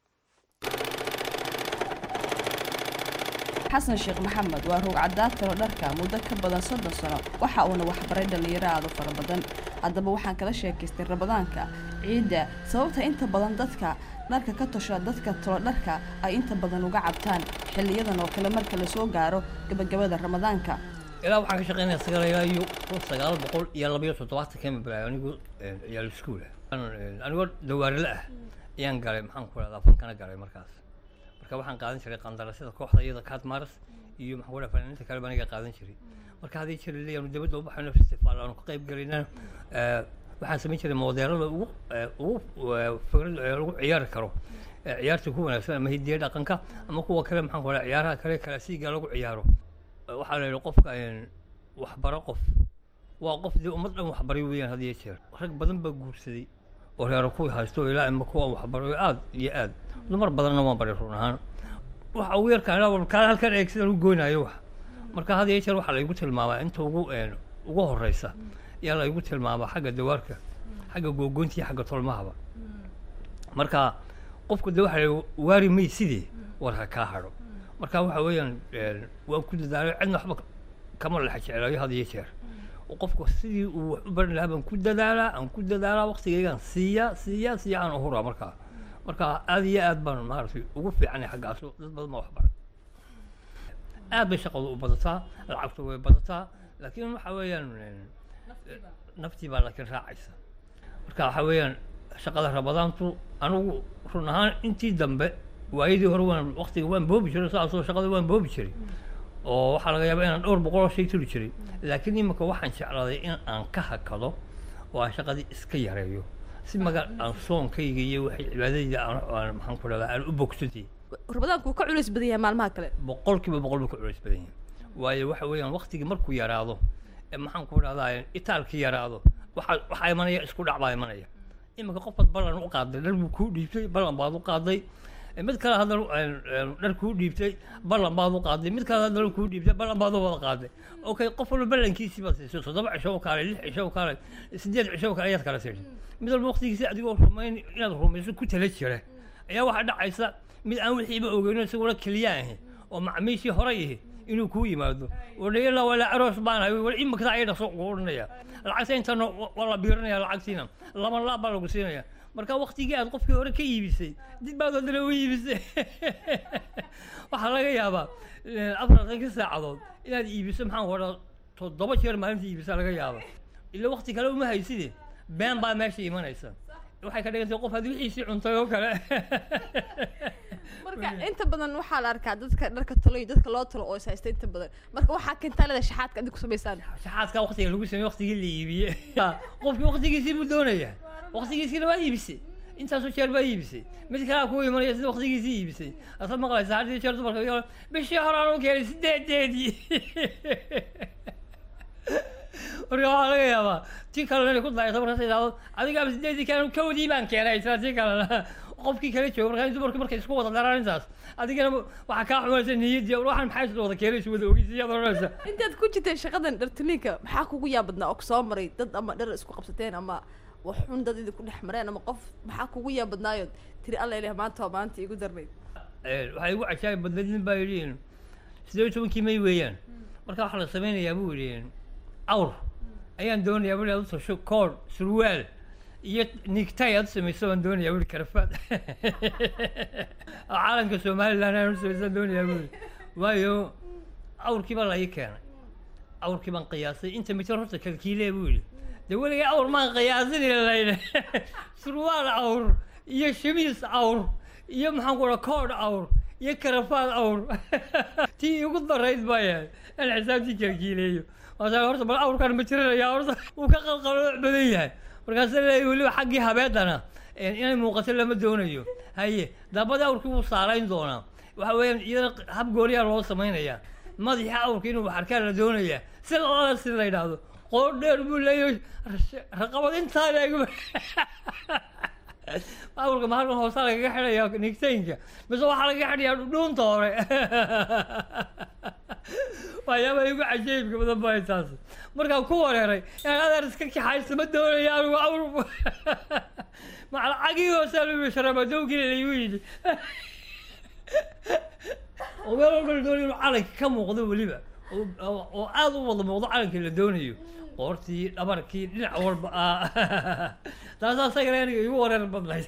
xasan sheekh maxamed waa roog cadaatiro dharka muddo ka badan soddon sano waxa uuna waxbaray dhallinyaro aada u fara badan haddaba waxaan kala sheekaystay rabadaanka ciidda sababta inta badan dadka dharka ka tosha dadka tolo dharka ay inta badan uga cabtaan xiliyadan oo kale marka lasoo gaaro gabagabada ramadaanka ilaa waxaan ka shaqeynaya sagaal ilaa iyo kun sagaal boqol iyo labayo toddobaatan kama bilaay anigu ciyaal iskuul ah anigoo dawaarile ah ayaan galay maxaan ku rahdaa fankana galay markaas marka waxaan qaadan jiray qandarasada kooxda iyada kaadmaras iyo maxaan ku rahaa fanaaniinta kale baan aniga qaadan jiray marka haddii jira leeyaanu dibadda u baxayno festival aanu ka qayb galayna waxaan samayn jiray moodeelada ugu ugu fikrad lagu ciyaari karo ciyaarta ku wanaagsan ama hidiya dhaqanka ama kuwa kale maxaan ku rahaa ciyaaraha kale kalaasiga lagu ciyaaro waxaa la yidhi qofka waxbaro qof waa qof dee ummad dhan waxbaray weeyaan had iyo jeer rag badan baa guursaday oo reero kuwii haysto ilaa ima kuwa waxbaro aad iyo aad dumar badanna waan baray run ahaan waxa ugu yarkaan kaa halkan eeg sidaan u goynayo wax marka had iyo jeer waxaa laygu tilmaamaa inta ugu ugu horeysa ayaa laygu tilmaamaa xagga dawaarka xagga googoynta iyo xagga tolmahaba marka qofku de waxa la waari may sidee war ha kaa hadho marka waxa weeyaan waan ku dadaalay cidna waxba kama lexa jeclaayo had iyo jeer qofku sidii uu wax u baran lahaa baan ku dadaalaa aan ku dadaalaa waqtigaygaan siiya siiya siiya aan uhuraa markaa marka aad iyo aad baan maaragtay ugu fiicanay xaggaas dad badan baa wax baray aad bay shaqadu u badataa lacagtu way badataa laakiin waxa weeyaan naftii baa laakiin raacaysa marka waxaa weeyaan shaqada rabadaantu anigu run ahaan intii dambe waayadii hore waan waktiga waan boobi jiray saasoo shaqada waan boobi jiray oo waxaa laga yaabaa inaan dhowr boqol oo shay tuli jiray laakiin iminka waxaan jeclaaday in aan ka hakado oo aan shaqadii iska yareeyo si maga aan soonkayga iyo waxay cibaadadayda aan maxaan ku dhahdaa aan u bogsatay rabadaanku wuu ka culays badan yahay maalmaha kale boqolkiiba boqol buu ka culays badan yahay waayo waxa weeyaan waktigii markuu yaraado ee maxaan ku dhahdaa itaalkii yaraado waxaa waxaa imanaya isku dhac baa imanaya iminka qofkaad ballan u qaaday dhar buu kuu dhiibtay ballan baad u qaaday mid kale haddana dhar kuu dhiibtay ballan baad u qaaday mid kale haddana kuu dhiibtay ballan baad u wada qaaday okay qof walba ballankiisii baad siisay toddoba cisho u kaalay lix cisho u kaalay sideed cisho u kaalay ayaad kala siisay mid walba waqtigiisi adigoo rumayn inaad rumayso ku tala jira ayaa waxaa dhacaysa mid aan wixiiba ogeyno isaguna keliya ahi oo macmiishii horay ahi inuu kuu yimaado wadhayala wala aroos baan hay wal imika ay dhaqso ugu odhanaya lacagta intana waa la biirinaya lacagtiina laba laab baa lagu siinaya marka waktigii aad qofkii hore ka iibisay dib baad haddana u iibisay waxaa laga yaabaa afartanka saacadood inaad iibiso maxaan ku odhaa toddoba jeer maalinta iibisa laga yaaba ila wakti kale uma hayside been baa meesha imanaysa waxay ka dhigantay qof had wixiisii cuntay oo kale marka inta badan waxaa la arkaa dadka dharka talo iyo dadka loo talo oo is haysta inta badan marka waxaa keentaa leeda shaxaadka adig ku samaysaan shaxaadka waktiga lagu sameeye waktigii la iibiye qofkii waktigiisii buu doonaya waktigiisiina waa iibisay intaasoo jeer baa iibisay mid kalea kuu imanaya sida waktigiisii iibisay asaad maqlaysa haddii jeer dumarka bishii hore aan u keenay sideedeedii marka waxaa laga yaabaa tii kalena inay ku dayata markaas idhaahdo adigaaba sideedii keen kawdii baan keenay isla tii kalena qofkii kala jooga markaa dumarku markay isku wada daraan intaas adigana waxaa kaa xumaysa niyaddii waxaan maxay wada keenaysa wada ogeysa iyaad odhanaysa intaad ku jirteen shaqadan dhartaliinka maxaa kugu yaabadnaa oo kusoo maray dad ama dhar isku qabsateen ama wax xun dad idinku dhex mareen ama qof maxaa kugu yaabadnaayood tiri alla ileh maanta waa maanta igu darnayd waxaa igu cajaayib badnayd nin baa yidhi sidee iyo tobankii may weeyaan marka waxaa la sameynayaa buu yidhi awr ayaan doonayaa buu aad u tasho kood surwaal iyo nigtay aad u samayso baan doonayaa buu karafaad caalamka somaliland aan u samaysaan doonayaa buu waayo awrkii baa la ii keenay awrkii baan qiyaasay inta mitir horta kalkiilee buu yidhi dee weligay awr maan qiyaasin layne surwaal awr iyo shamiis awr iyo maxaan ku dhaha koodh awr iyo karafaad awr tii igu darayd baa yahay aan xisaabtii kalkiileeyo waasaa horta bal awrkan ma jiranaya horta wuu ka qalqalooc badan yahay markaasa leeyahy weliba xaggii habeedana inay muuqato lama doonayo haye daabadii awrkii wuu saarayn doonaa waxa weeyaan iyadana hab gooniyaa loo samaynayaa madaxii awrka inuu waxarkaan la doonayaa si lala si la yidhaahdo qoor dheer buu leeyahay raqabad intaa leeg awrka ma halkan hoosaa lagaga xidhayaa nigtaynka mise waxaa lagaga xidhayaa dhudhuunta hore waxyaabaa igu cajaybka badan baa taas markaan ku wareeray inaan adeer iska kaxaysto ma doonaya anigu awr macalacagii hoosaa lu sharamadowgii laygu yidhi oo meel walba la doonayo inuu calanka ka muuqdo weliba oo aada u wada muuqdo calankii la doonayo qoortii dhabarkii dhinac walba ah taasaa asagana aniga igu wareer badnayd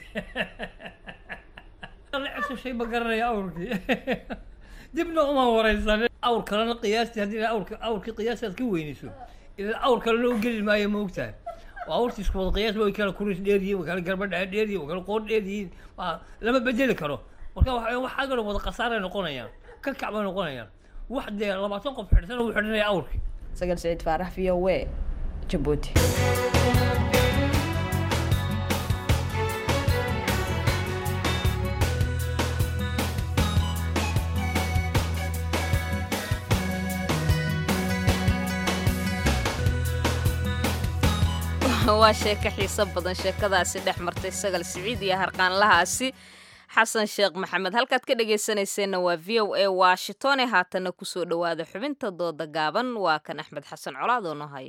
cesho shay ma garanaya awrkii dibna uma wareysan awr kalena qiyaastii haddii awrka awrkii qiyaasti aad ka weynayso ilaa awr kalena u geli maayo ma ogtahay oo awrtii isku wada qiyaas way kala kuris dheer yihiin way kala garba dheer dheer yihiin way kala qoor dheer yihiin lama bedeli karo marka waxa waxaa kaloo wada khasaaray noqonayaan ka kac bay noqonayaan wax dee labaatan qof xidhsan uu xidhanaya awrkii sagal saciid faarax v o a jabuuti waa sheeko xiiso badan sheekadaasi dhex martay sagal siciid iyo harqaanlahaasi xasan sheekh maxamed halkaad ka dhegaysanayseena waa v o a washingtone haatana kusoo dhowaada xubinta dooda gaaban waa kan axmed xasan colaad oo noo haya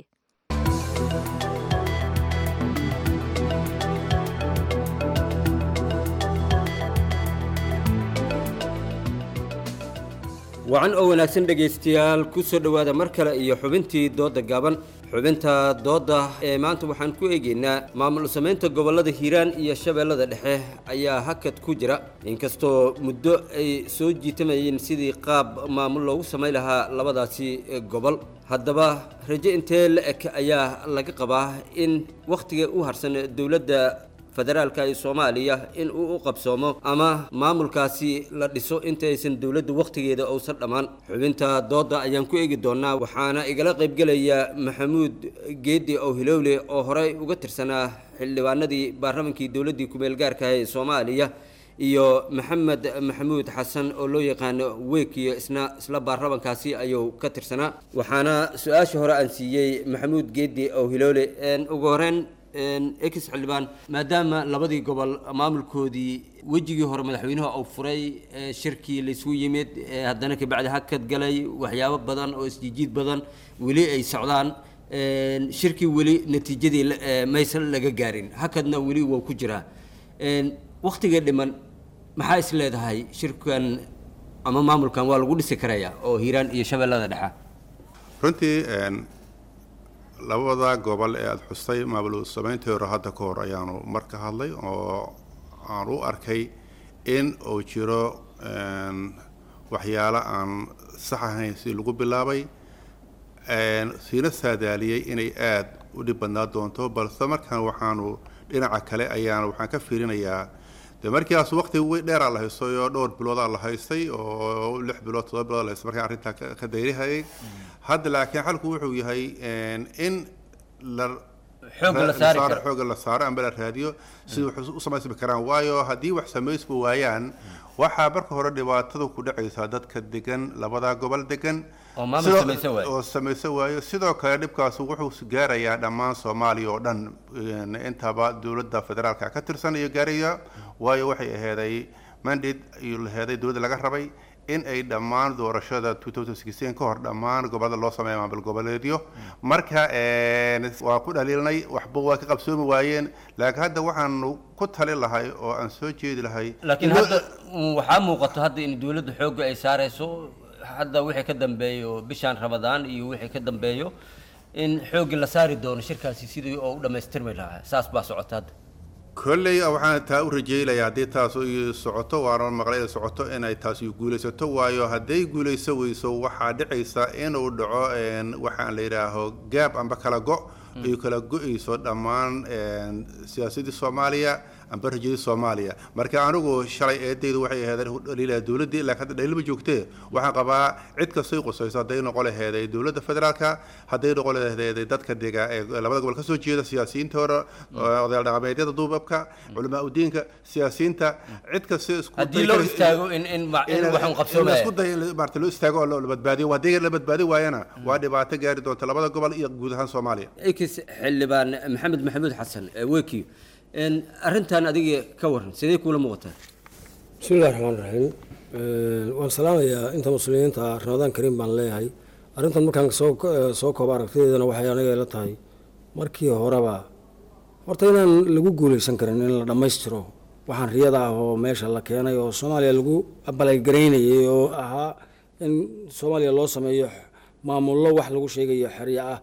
wacan oo wanaagsan dhegaystayaal ku soo dhowaada mar kale iyo xubintii doodda gaaban xubinta doodda ee maanta waxaan ku eegaynaa maamul samaynta gobollada hiiraan iyo shabeellada dhexe ayaa hakad ku jira inkastoo muddo ay soo jiitamayeen sidii qaab maamul loogu samayn lahaa labadaasi gobol haddaba rajo intee la eg ayaa laga qabaa in wakhtiga u harsan dowladda federaalka ee soomaaliya in uu u qabsoomo ama maamulkaasi la dhiso intaysan dowladda wakhtigeeda uusan dhammaan xubinta doodda ayaan ku eegi doonaa waxaana igala qaybgelaya maxamuud geedi ow hilowle oo horey uga tirsanaa xildhibaanadii baarlamankii dowladdii kumeel gaarka ee soomaaliya iyo maxamed maxamuud xasan oo loo yaqaano weekiyo isna isla baarlamankaasi ayuu ka tirsanaa waxaana su-aasha hore aan siiyey maxamuud geedi ow hiloole ugu horeyn ex xildhibaan maadaama labadii gobol maamulkoodii wejigii hore madaxweynuhu uu furay shirkii laysku yimid haddana kabacdi hakad galay waxyaabo badan oo isjiijiid badan weli ay socdaan shirkii weli natiijadii maysan laga gaarin hakadna weli waa ku jiraa waktiga dhiman maxaa is leedahay shirkan ama maamulkan waa lagu dhisi karaya oo hiiraan iyo shabeellada dhexa runtii labada gobol ee aada xustay maamul samayntii hore hadda ka hor ayaanu mar ka hadlay oo aan u arkay in uu jiro waxyaalo aan sax ahayn si lagu bilaabay siina saadaaliyey inay aada u dhib badnaa doonto balse markaan waxaanu dhinaca kale ayaana waxaan ka fiirinayaa de markiiaas waqti dheeraa la haystay oo dhowr biloodaa la haystay oo lix bilood todoba bilood la haystay markaan arrintaa ka dayrihayay hadda laakiin xalku wuxuu yahay in la Xoogga la saari karo. xooga la saaro amba la raadiyo sida wax u samaysmi karaan waayo haddii wax samaysba waayaan waxaa marka hore dhibaatada ku dhacaysaa dadka degan labada gobol degan Oo maamul Sidoo- samaysan waayo. oo samaysan waayo sidoo kale dhibkaas wuxuu gaarayaa dhammaan soomaaliya oo dhan een, intaba dowladda federaalka ka tirsan iyo gaaraya waayo waxay aheeday mandate iyo laheeday dowladda laga rabay in ay dhammaan doorashada 2016 ka hor dhammaan gobolada loo sameeyo maamul goboleedyo marka een, waa ku dhaliilnay waxba waa ka qabsoomi waayeen laakiin hadda waxaanu ku tali lahay oo aan soo jeedi lahay laakiin in loo- hadda mm, waxaa muuqato hadda in dowladda xoogga ay saarayso hadda wixii ka dambeeyo bishaan ramadaan iyo wixii ka dambeeyo in xoogga la saari doono shirkaasi sidii oo u dhammaystirmi lahaa saas baa socota hadda kolley waxaan taa u rajaynayaa haddii taas ay socoto waana maqlay ay socoto inay taasi guulaysato waayo hadday guulayso weyso waxaa dhicaysa inuu dhaco een, waxaan la yidhaaho gaab amba kala go ay kala go-ayso dhammaan een, siyaasadii soomaaliya amba rajadii soomaaliya marka anigu shalay eedaydu waxay ahayd dhaliilaa dowladdii laakiin hadda dhaliil ma joogtee waxaan qabaa cid kastay qusayso hadday noqon laheeday dowladda federaalka hadday noqon laheeday dadka dega ee labada gobol kasoo jeeda siyaasiyiinta hore odayaal dhaqameedyada duubabka culamaa udiinka siyaasiyiinta cid kasta isku Haddii day loo kara- istaago in- in ma- in in- wax un in qabsoomaya. la isku dayo in la- maarata loo istaago oo la badbaadiyo haddii la badbaadi waayana waa dhibaato gaari doonta labada gobol iyo guud ahaan soomaaliya ex xildhibaan maxamed maxamuud xasan wekiyo arrintan adiga ka waran sidee kuula muuqataa bismillahi raxmaan raxiim waan salaamayaa inta muslimiinta ah ramadaan kariim baan leeyahay arrintan markaan soo soo koobo aragtideedana waxay aniga ila tahay markii horeba horta inaan lagu guuleysan karin in la dhammaystiro waxaan riyada ah oo meesha la keenay oo soomaaliya lagu abalagaraynayay oo ahaa in soomaaliya loo sameeyo maamullo wax lagu sheegayo xeryo ah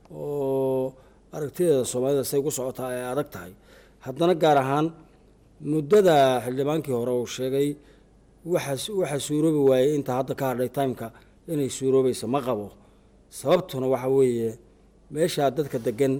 oo aragtideeda soomaalida say ku socotaa ay adag tahay haddana gaar ahaan muddada xildhibaankii hore uu sheegay waxaa waxaa suuroobi waayey inta hadda ka hadhay timeka inay suuroobaysa ma qabo sababtuna waxa weeye meeshaa dadka degan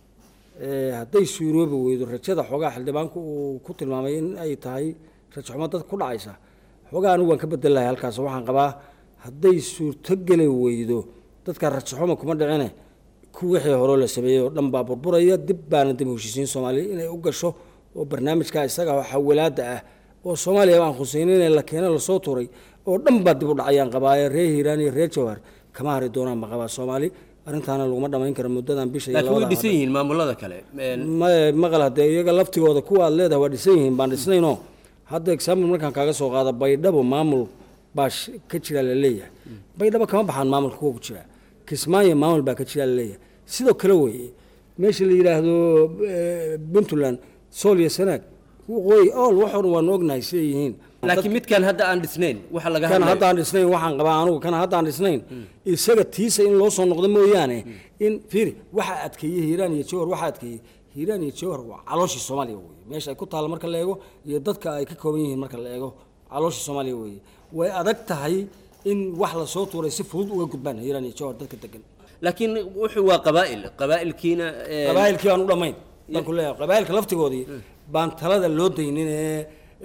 ee hadday suuroobi weydo rajada xoogaa xildhibaanku uu ku tilmaamay in ay tahay rajo xumo dadka ku dhacaysa xoogaa anigu waan ka bedel lahay halkaas waxaan qabaa hadday suurtogeli weydo dadka rajo xumo kuma dhicine ku wixii hore la sameeyey oo dhan baa burburaya dib baana dib u heshiisiin soomaaliya inay u gasho oo barnaamijka isaga oo xawalaada ah oo soomaaliya aan khuseynin in la keeno lasoo tuuray oo dhan baa dib u dhacayaan qabaaye reer hiiraan iyo reer jawhar kama hari doonaan ma qabaa soomaali arrintaana laguma dhamayn karo muddadan bisha iyo laakiin way labada dhisan yihiin maamulada kale ma maqal hadee iyaga laftigooda kuwa aad leedahay waa dhisan yihiin baan dhisnaynoo hadda example markaan kaaga soo qaado baydhabo maamul baa sh- ka jira la leeyahay baydhabo kama baxaan maamulka kuwa ku jira kismaayo maamul baa ka jira la leeyahay sidoo kale weeye meesha la yidhaahdo eh, puntland sool iyo sanaag waqooyi ool waxoo dhan waanu ognahay siday yihiin laakiin midkan hadda aan dhisnayn waxa laga kan hadlayo hadda aan dhisnayn waxaan qabaa anugu kan hadda aan dhisnayn isaga tiisa in loo soo noqdo mooyaane in fiiri waxa adkeeyey hiiraan iyo jawhar waxa adkeeyey hiiraan iyo jawhar waa calooshii soomaaliya weye meesha ay ku taalla marka la eego iyo dadka ay ka kooban yihiin marka la eego calooshii soomaaliya weye way adag tahay in wax lasoo tuuray si fudud uga gudbaan hiiraan iyo jawhar dadka degan laakiin wuxuu waa qabaa'il qabaa'ilkiina een, qabaa'ilkii aan u dhammayn baan ku leeyahay qabaa'ilka laftigoodii baan talada loo daynin ee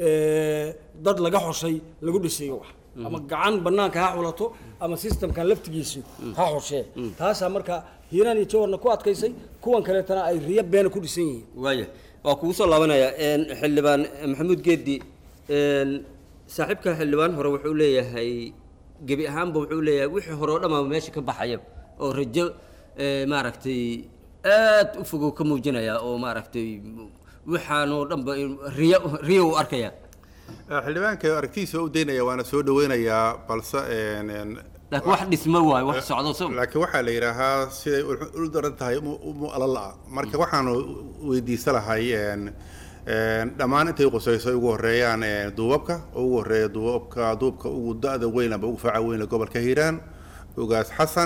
ee, dad laga xoshay lagu dhisayo wax ama gacan banaanka ha xulato ama systemkan laftigiisu ha xoshee taasaa marka hiiraan iyo jawarna ku adkaysay kuwan kaleetana ay riyo beena ku dhisan yihiin waaya waa kugu soo laabanaya een, xildhibaan maxamuud geedi een, saaxiibka xildhibaan hore wuxuu leeyahay gebi ahaanba wuxuu leeyahay wixii hore oo dhammaaba meesha ka baxaya oo rajo ee, maaragtay aad u fogow ka muujinaya oo maaragtay waxaanoo dhanba riyo riyo u arkaya xildhibaanka aragtidiisa waa u daynaya waana soo dhaweynayaa balse een, een, laakiin wax dhismo waayo wax socdo so laakiin waxaa la yidhaahaa siday u- u daran tahay mu alala marka waxaanu weydiisa lahay een, een, dhammaan intay qusayso ay ugu horeeyaan een, duubabka oo ugu horeeya duubabka duubka ugu da-da weyn amba ugu faaca weyn ee gobolka hiiraan ugaas xasan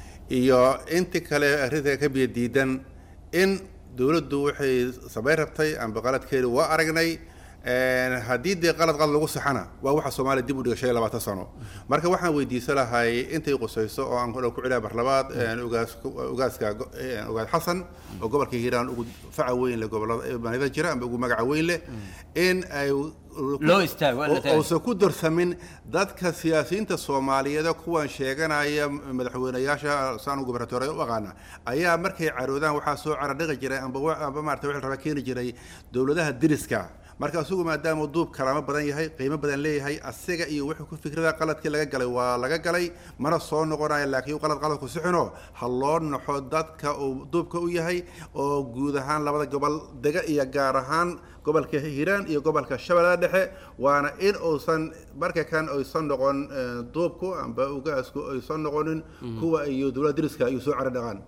iyo inti kale arrinta ka biyo diidan in dowladdu waxay samayn rabtay amba qaladkeedu waa aragnay een, haddii dee qalad qalad lagu saxana waa waxa soomaaliya dib u dhiga shan iyo labaatan sano marka waxaan weydiisan lahay intay qusayso oo aan ku celaa barlabaad een, ugaas ugaaska go- een, ugaas xasan oo gobolka hiiraan ugu faca weyn leh gobolada manida jira amba ugu magaca weyn leh in ay Loo istaago, waa la taagan. uusan ku darsamin dadka siyaasiyiinta soomaaliyeed kuwan sheeganaya madaxweynayaasha saan gubernatoore u aqaana ayaa markay caroodaan waxaa soo caradhiqi jiray amba wa- amba maarata wixii la rabaa keeni jiray dowladaha diriska marka asugu maadaama duub kalaamo badan yahay qiimo badan leeyahay asiga iyo wuxuu ku fikrada qaladkii laga galay waa laga galay mana soo noqonayo laakiin qalad qalad ku sixino ha loo naxo dadka uu duubka u yahay oo guud ahaan labada gobol dega iyo gaar ahaan gobolka hiiraan iyo gobolka shabeellada dhexe waana in uusan marka kan aysan noqon eh, duubku amba ugaasku aysan noqonin kuwa iyo dowladda diriska ay soo caradhaqaan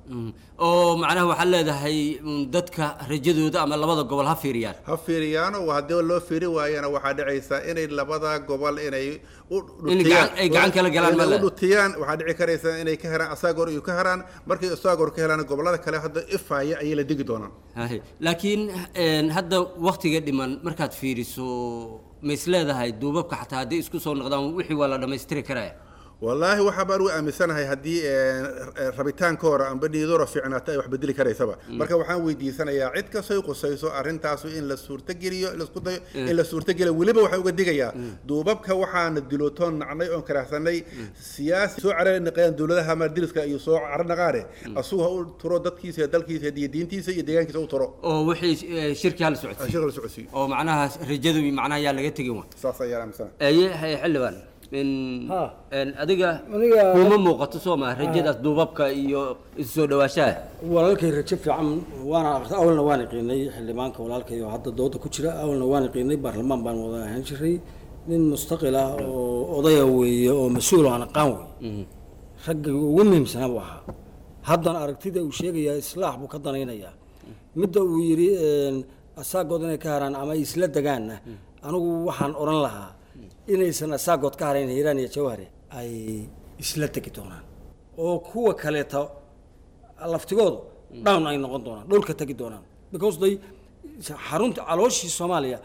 oo macnaha waxaad leedahay mm, dadka rajadooda ama labada gobol ha fiiriyaan ha fiiriyaano haddii loo fiiri waayana waxaa dhacaysa inay labada gobol inay u In gacan- ay gacan kala galaan inay ma u dhutiyaan waxaa dhici karaysa inay ka heraan asaagoor iyo ka heraan markay asaagoor ka helaan gobolada kale hadda ifaya ayay la degi doonaan Haye. laakiin een, hadda waktiga dhiman markaad fiiriso ma is leedahay duubabka xataa hadday isku soo noqdaan wixii waa la dhammaystiri karaya wallaahi waxaa baan u aaminsanahay haddii eh, eh, rabitaankooda amba niidora fiicnaata ay wax bedeli karaysaba marka waxaan weydiisanayaa cid kastoo qusayso arrintaasu in la suurtogeliyo in la isku dayo in la suurtogeliyo weliba waxaan uga digayaa duubabka waxaana dilootoon nacnay oon karaahsanay siyaasi soo carari naqeen dowladaha maardiriska iyo soo caro naqaane asugu ha u turo dadkiisa iyo dalkiisa iyo diintiisa iyo deegaankiisa u turo oo wixii eh, shirki hala socodsiiyo shirka la socodsiiyo oo macnaha rajadu macnaha yaa laga tegin wa saas ayaan aaminsanahay aye haye xildhibaan in een, adiga Aniga- kuma muuqato soo maa rajadaas duubabka iyo isu soo dhawaashaha walaalkay rajo fiican waana aqri awalna waan iqiinay xildhibaanka walaalkay oo hadda dooda ku jira awalna waan iqiinay baarlamaan baan wada ahaan jiray nin mustaqil ah oo odaya weeye oo mas-uul oo aan aqaan wey ragga ugu muhiimsanaa buu ahaa haddana aragtida uu sheegayaa islaax buu ka danaynayaa midda uu yidhi een, asaagood inay ka haraan ama ay isla degaanna anigu waxaan odhan lahaa inaysan asaagood ka harayn hiiraan iyo jawhare ay isla tegi doonaan oo kuwa kaleeta laftigoodu down ay noqon doonaan dhulka tegi doonaan because they xarunta calooshii soomaaliya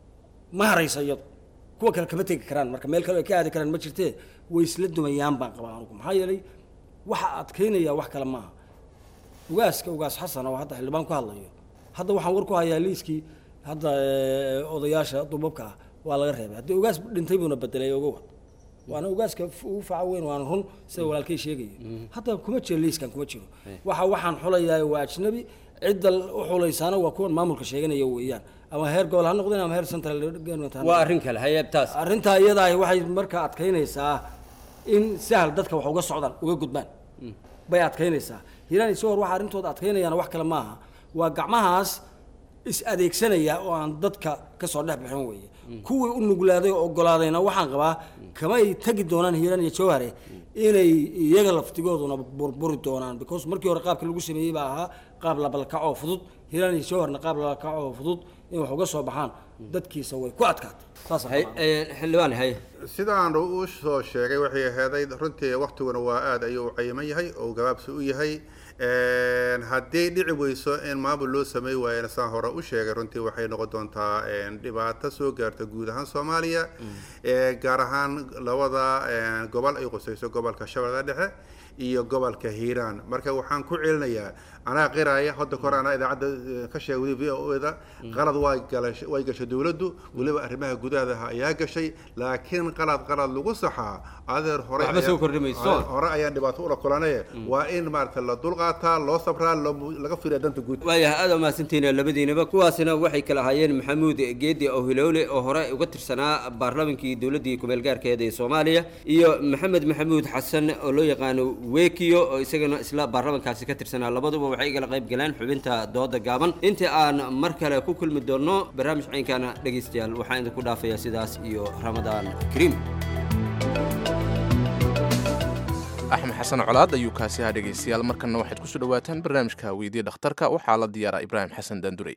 ma haraysa iyadu kuwa kale kama tegi karaan marka meel kale ay ka aadi karaan ma jirtee way isla dumayaan baan qabaa anugu maxaa yeelay waxa adkaynaya wax kale maaha ugaaska ugaas xasan oo hadda xildhibaan ku hadlayo hadda waxaan war ku hayaa liiskii hadda eh, odayaasha dubabka ah waa laga reebay haddii ugaas dhintay buuna bedelay ogow waana ugaaska f- ugu faca weyn waana run sida walaalkay sheegaya hadda kuma jiro liiskan kuma jiro waxa waxaan xulayaa waa ajnabi cidda u xulaysaana waa kuwan maamulka sheeganaya weeyaan ama heer gobol ha noqdeen ama heer central government ha waa noqdeen. arrin kale haye taas arrintaa iyada ahi waxay markaa adkaynaysaa in sahal dadka wax uga socdaan uga gudbaan bay adkaynaysaa hiiraan isagoo waxa arrintooda adkaynayaan wax kale maaha waa gacmahaas is adeegsanaya oo aan dadka ka soo dhex bixin weeye kuwii u nuglaaday oo ogolaadayna waxaan qabaa kamay tegi doonaan hiiraan iyo jawhare inay iyaga laftigooduna burburi doonaan because markii hore qaabka lagu sameeyey baa ahaa qaab labalkac oo fudud hiiraan iyo jawharna qaab labalkac oo fudud in wax uga soo baxaan dadkiisa way ku adkaatay saas Hay- eh, xildhibaan haye sidaan u soo sheegay waxay aheeday runtii waktiguna waa aad ayuu u cayiman yahay oo gabaabsi u yahay Een, haddii dhici weyso in maamul loo samey waayana saan hore u sheegay runtii waxay noqon doontaa een, dhibaato soo gaarta guud ahaan soomaaliya Ee, gaar ahaan labada een, gobol ay qusayso gobolka shabeellada dhexe iyo gobolka hiiraan marka waxaan ku celinayaa anaa qiraya hadda kor anaa idaacadda eh, ka sheegay v o da qalad way galashay way gashay dowladdu weliba arrimaha gudaha ayaa gashay laakiin qalad qalad lagu saxaa adeer hore Waxba ayaa- soo kordhi mayso. hore ayaan dhibaato ula kulanaye waa in maarata la dulqaataa loo sabraa loo- laga fiiriya danta guud waayahay aad umahadsantihiin labadiinaba kuwaasina waxay kala ahaayeen maxamuud geedi owhilowle oo hore uga tirsanaa baarlamankii dowladii kumeel gaarkeeda ee soomaaliya iyo maxamed maxamuud xasan oo loo yaqaano wekiyo oo isagana isla baarlamankaasi ka tirsanaa labaduba waxay igala qayb galeen xubinta dooda gaaban intii aan mar kale ku kulmi doono barnaamij caynkana dhegaystayaal waxaan idinku dhaafayaa sidaas iyo ramadaan kariim axmed xasan colaad ayuu kaasi ahaa dhegaystayaal markanna waxaad kusoo dhawaataan barnaamijka weydiye dhakhtarka waxaa la diyaaraa ibraahim xasan daandurey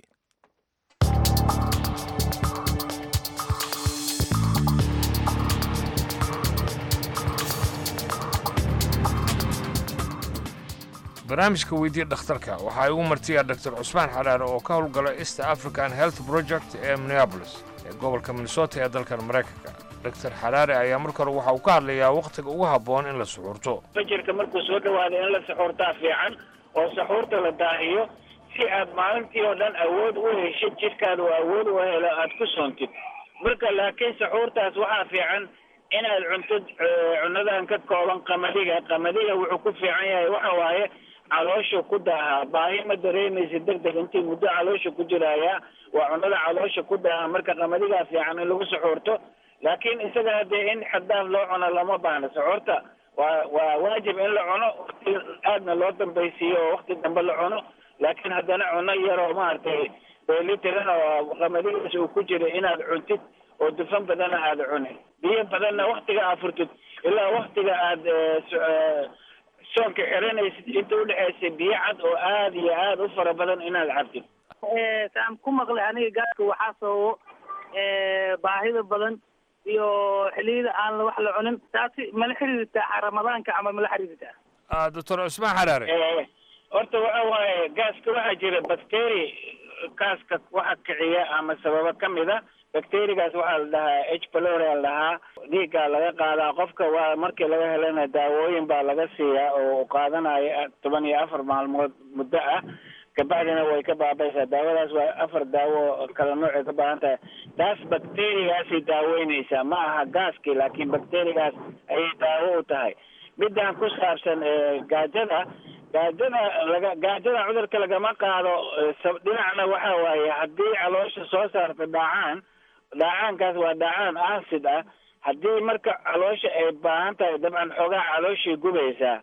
barnaamijka weydiya dhakhtarka waxaa igu martiya dr cusmaan xaraare oo ka howlgala east african health project ee minneapolis ee gobolka minnesota ee dalkan maraykanka dr xaraare ayaa marka hore waxa uu ka hadlayaa wakhtiga ugu habboon in la suxuurto fajirka markuu soo dhawaado in la saxuurtaa fiican oo saxuurta la daahiyo si aad maalintii oo dhan awood u heshid jidhkaada oo awood u helo aad ku soontid marka laakiin saxuurtaas waxaa fiican inaad cuntid eh, cunadan ka kooban qamadiga qamadiga wuxuu ku fiican yahay waxa waaye caloosha ku daahaa baahi ma dareemaysa deg deg intii muddo caloosha ku jiraya waa cunada caloosha ku daaha marka qamadigaa fiican in lagu saxuurto laakiin isaga hadee in xaddaaf loo cuno lama baahna saxuurta waa waa waajib in la cuno waqti aadna loo dambaysiiyo oo waqti dambe la cuno laakiin haddana cuno yaroo maaragtay dheelitiran oo qamadigaas uu ku jira inaad cuntid oo dufan badana aada cunin biyo badanna waktiga aad furtid ilaa waktiga aad eh, so- eh, soonka xiranaysid inta udhexaysa biyo cad oo aada iyo aada u fara badan inaad cabtid saan ku maqlay aniga gaaska waxaa sababo eh, baahida badan iyo xilliyada aan wax la cunin taasi mala xiriirtaa ramadaanka ama mala xiriirtaa doctor cusmaan xaraare Eh, horta waxa waaye gaaska waxaa jira bacteri gaaska waxa kiciya ama sababa ka mid a bacterigaas waxaa la dhahaa h pylori la dhahaa dhiiggaa laga qaadaa qofka waa markii laga helana daawooyin baa laga siiyaa oo uu qaadanayo toban iyo afar maalmood muddo ah kabacdina way ka baabaysaa daawadaas waa afar daawo oo kala noocay ka baahan tahay taas bacterigaasay daaweyneysaa ma aha gaaskii laakiin bacterigaas ayay daawo u tahay midaan ku saabsan eh, gaajada gaajada laga gaajada cudurka lagama qaado eh, sab- dhinacna waxa waaye haddii caloosha soo saarta dhaacaan dhaacaankaas waa dhaacaan acid ah haddii marka caloosha ay baahan tahay dabcan xoogaa calooshii gubaysaa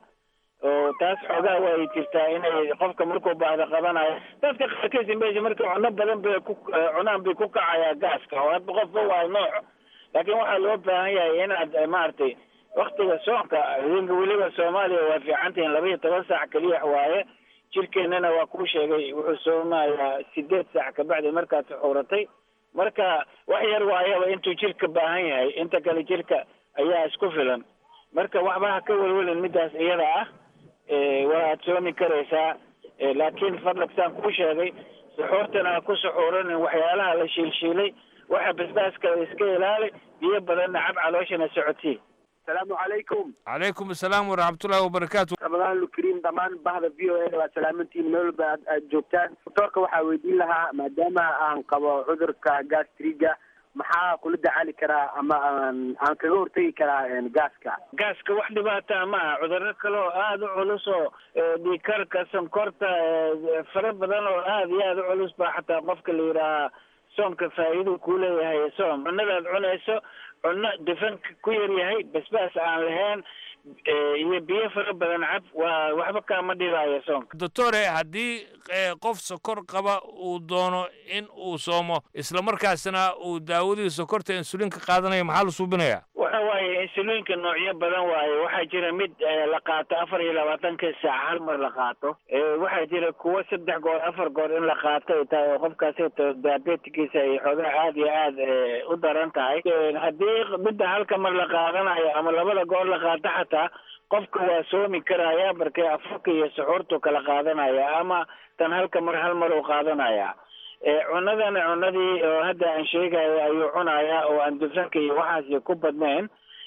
oo taas xoogaa way jirtaa inay qofka markuu baahdo qabanayo dadka qaarkiisa meesha marka cuno badan bay ku eh, cunaan bay ku kacayaa gaaska oo hadba qofba waa nooc laakiin waxaa loo baahan yahay inaad eh, maaragtay waktiga soonka idinka weliba soomaaliya waa fiican tihiin laba iyo toban saac keliya waaye jirkeennana waa kuu sheegay wuxuu soomayaa sideed saac kabacdi markaad suxuuratay marka wax yar waayaba intuu jirka baahan yahay inta kale jirka ayaa isku filan marka waxba ha ka welwelin midaas iyada ah Eh, waad soomi karaysaa Eh, laakiin fadlag saan kuu sheegay suxuurtana ha ku suxuuranin waxyaalaha la shiilshiilay waxa basbaaska iska ilaali biyo badanna cab calooshana socotii asalaamu calaykum calaykum asalaam waraxmatullaahi wabarakaatu ramadaan lukariim dhammaan bahda v o a waa salaamantiin meel walba aad aad joogtaan doctoorka waxaa weydiin lahaa maadaama aan qabo cudurka gastriga maxaa kula dacaali karaa ama aan aan kaga hortegi karaa een, gaaska gaaska wax dhibaata ma aha cudurro kale oo aada u culus oo eh, dhiigkarka sonkorta eh, fara badan oo aada iyo aada u culus baa xataa qofka la yidhaahaa soomka faa'iiduu kuu leeyahay soom cunadaad cunayso cunno dufanka ku yar yahay basbaas aan lahayn eh, iyo biyo fara badan cab waa waxba kaama dhibaayo soomka doctore haddii eh, qof sokor qaba uu doono in uu soomo islamarkaasna uu daawadii sokorta insulinka qaadanayo maxaa la suubinayaa waxa waaye insuliinka noocyo badan waaye waxaa jira mid eh, la qaato afar iyo labaatanka saac hal mar la qaato Eh, waxaa jira kuwo saddex goor afar goor in la qaato ay tahay oo qofkaasi to- diabetikiisa ay xoogaa aada iyo aada eh, u daran tahay Eh, haddii midda halka mar la qaadanayo ama labada goor la qaato xataa qofka waa soomi karaya markay afurka iyo suxuurtu kala qaadanaya ama tan halka mar hal mar uu qaadanaya Eh, cunadana cunadii oo hadda aan sheegayo ayuu cunayaa oo aan dufanka iyo waxaasi ku badnayn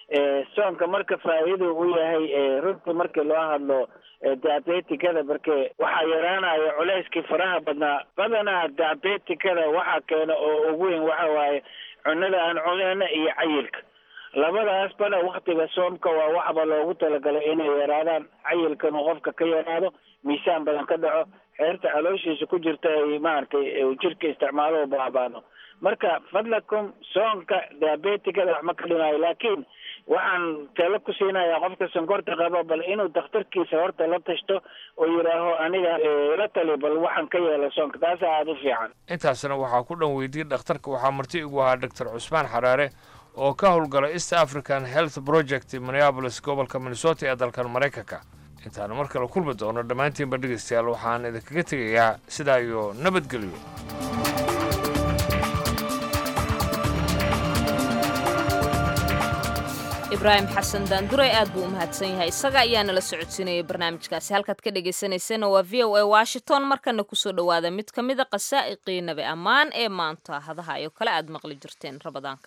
soonka marka faa'iidu u yahay runtii markii loo hadlo diabetikada marke waxaa yaraanaya culeyskii faraha badnaa badanaa diabetikada waxaa keena oo ugu weyn waxa waaye cunada aan cuneyna iyo cayilka labadaasbana waktiga soomka waa waxba loogu talagalay inay yaraadaan cayilkan uu qofka ka yaraado miisaan badan ka dhaco xeerta calooshiisa ku jirta ay maaragtay jirka isticmaalo baabaano marka fadlakum soonka diabetikada wax ma ka dhimaayo laakiin waxaan talo ku siinayaa qofka sonkorta qaba bal inuu dakhtarkiisa horta la tashto oo yidhaaho aniga la tali bal waxaan ka yeela soonka taasa aada u fiican intaasna waxaa ku dhan weydiiyey dhakhtarka waxaa marti igu ahaa doctor cusmaan xaraare oo ka howlgala east african health project minneapolis gobolka minnesota ee dalkan maraykanka intaanu mar kale kulmi doono dhammaantiinba dhegaystayaal waxaan idinkaga tegayaa sidaa iyo nabadgelyo ibraahim xasan daanduray aad buu u mahadsan yahay isaga ayaa nala socodsiinayay barnaamijkaasi halkaad ka dhagaysanaysana waa v o a washington markana kusoo dhowaada mid ka mida qasaa'iqii nabi ammaan ee maanta hadaha iyo kale aad maqli jirteen rabadaanka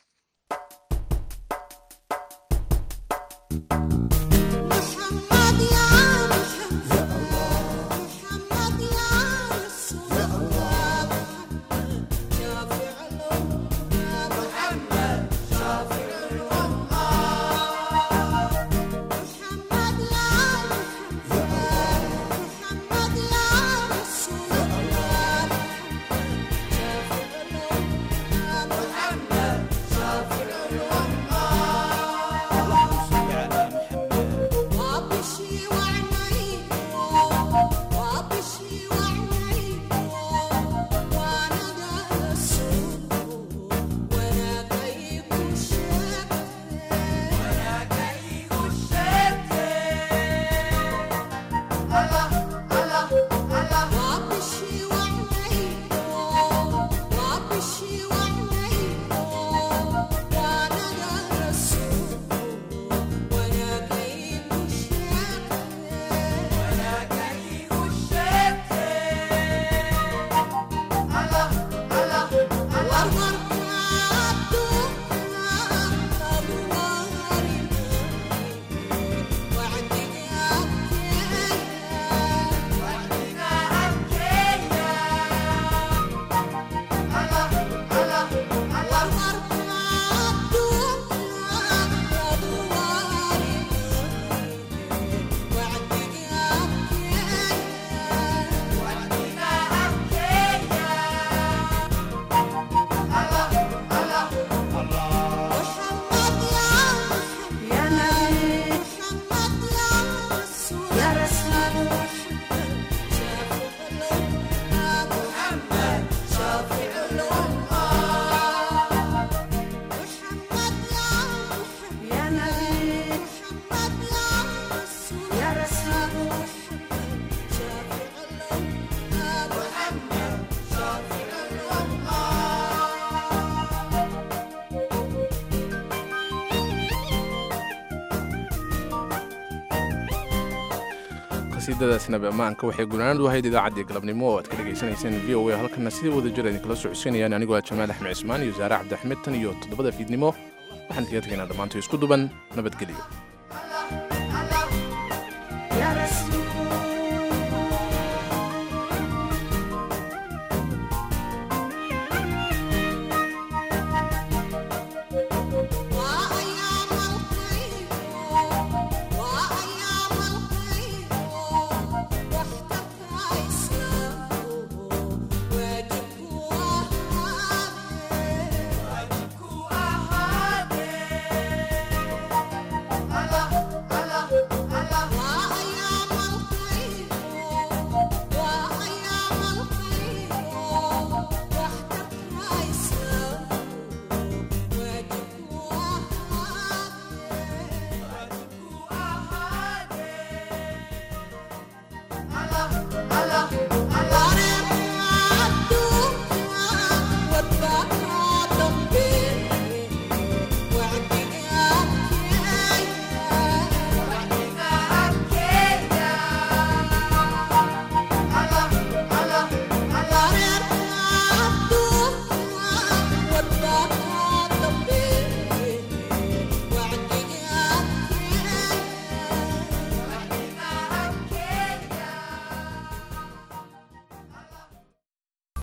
qasiidadaasnaba ammaanka waxay gunaanad u ahayd idaacaddii galabnimo oo aad ka dhegaysanayseen v o a halkana sidii wada jir idinkala socodsiinayaan anigoo ah jamaal axmed cismaan iyo saare cabdixmed tan iyo toddobada fiidnimo waxaan kaga tegaynaa dhammaantoy isku duban nabadgelyo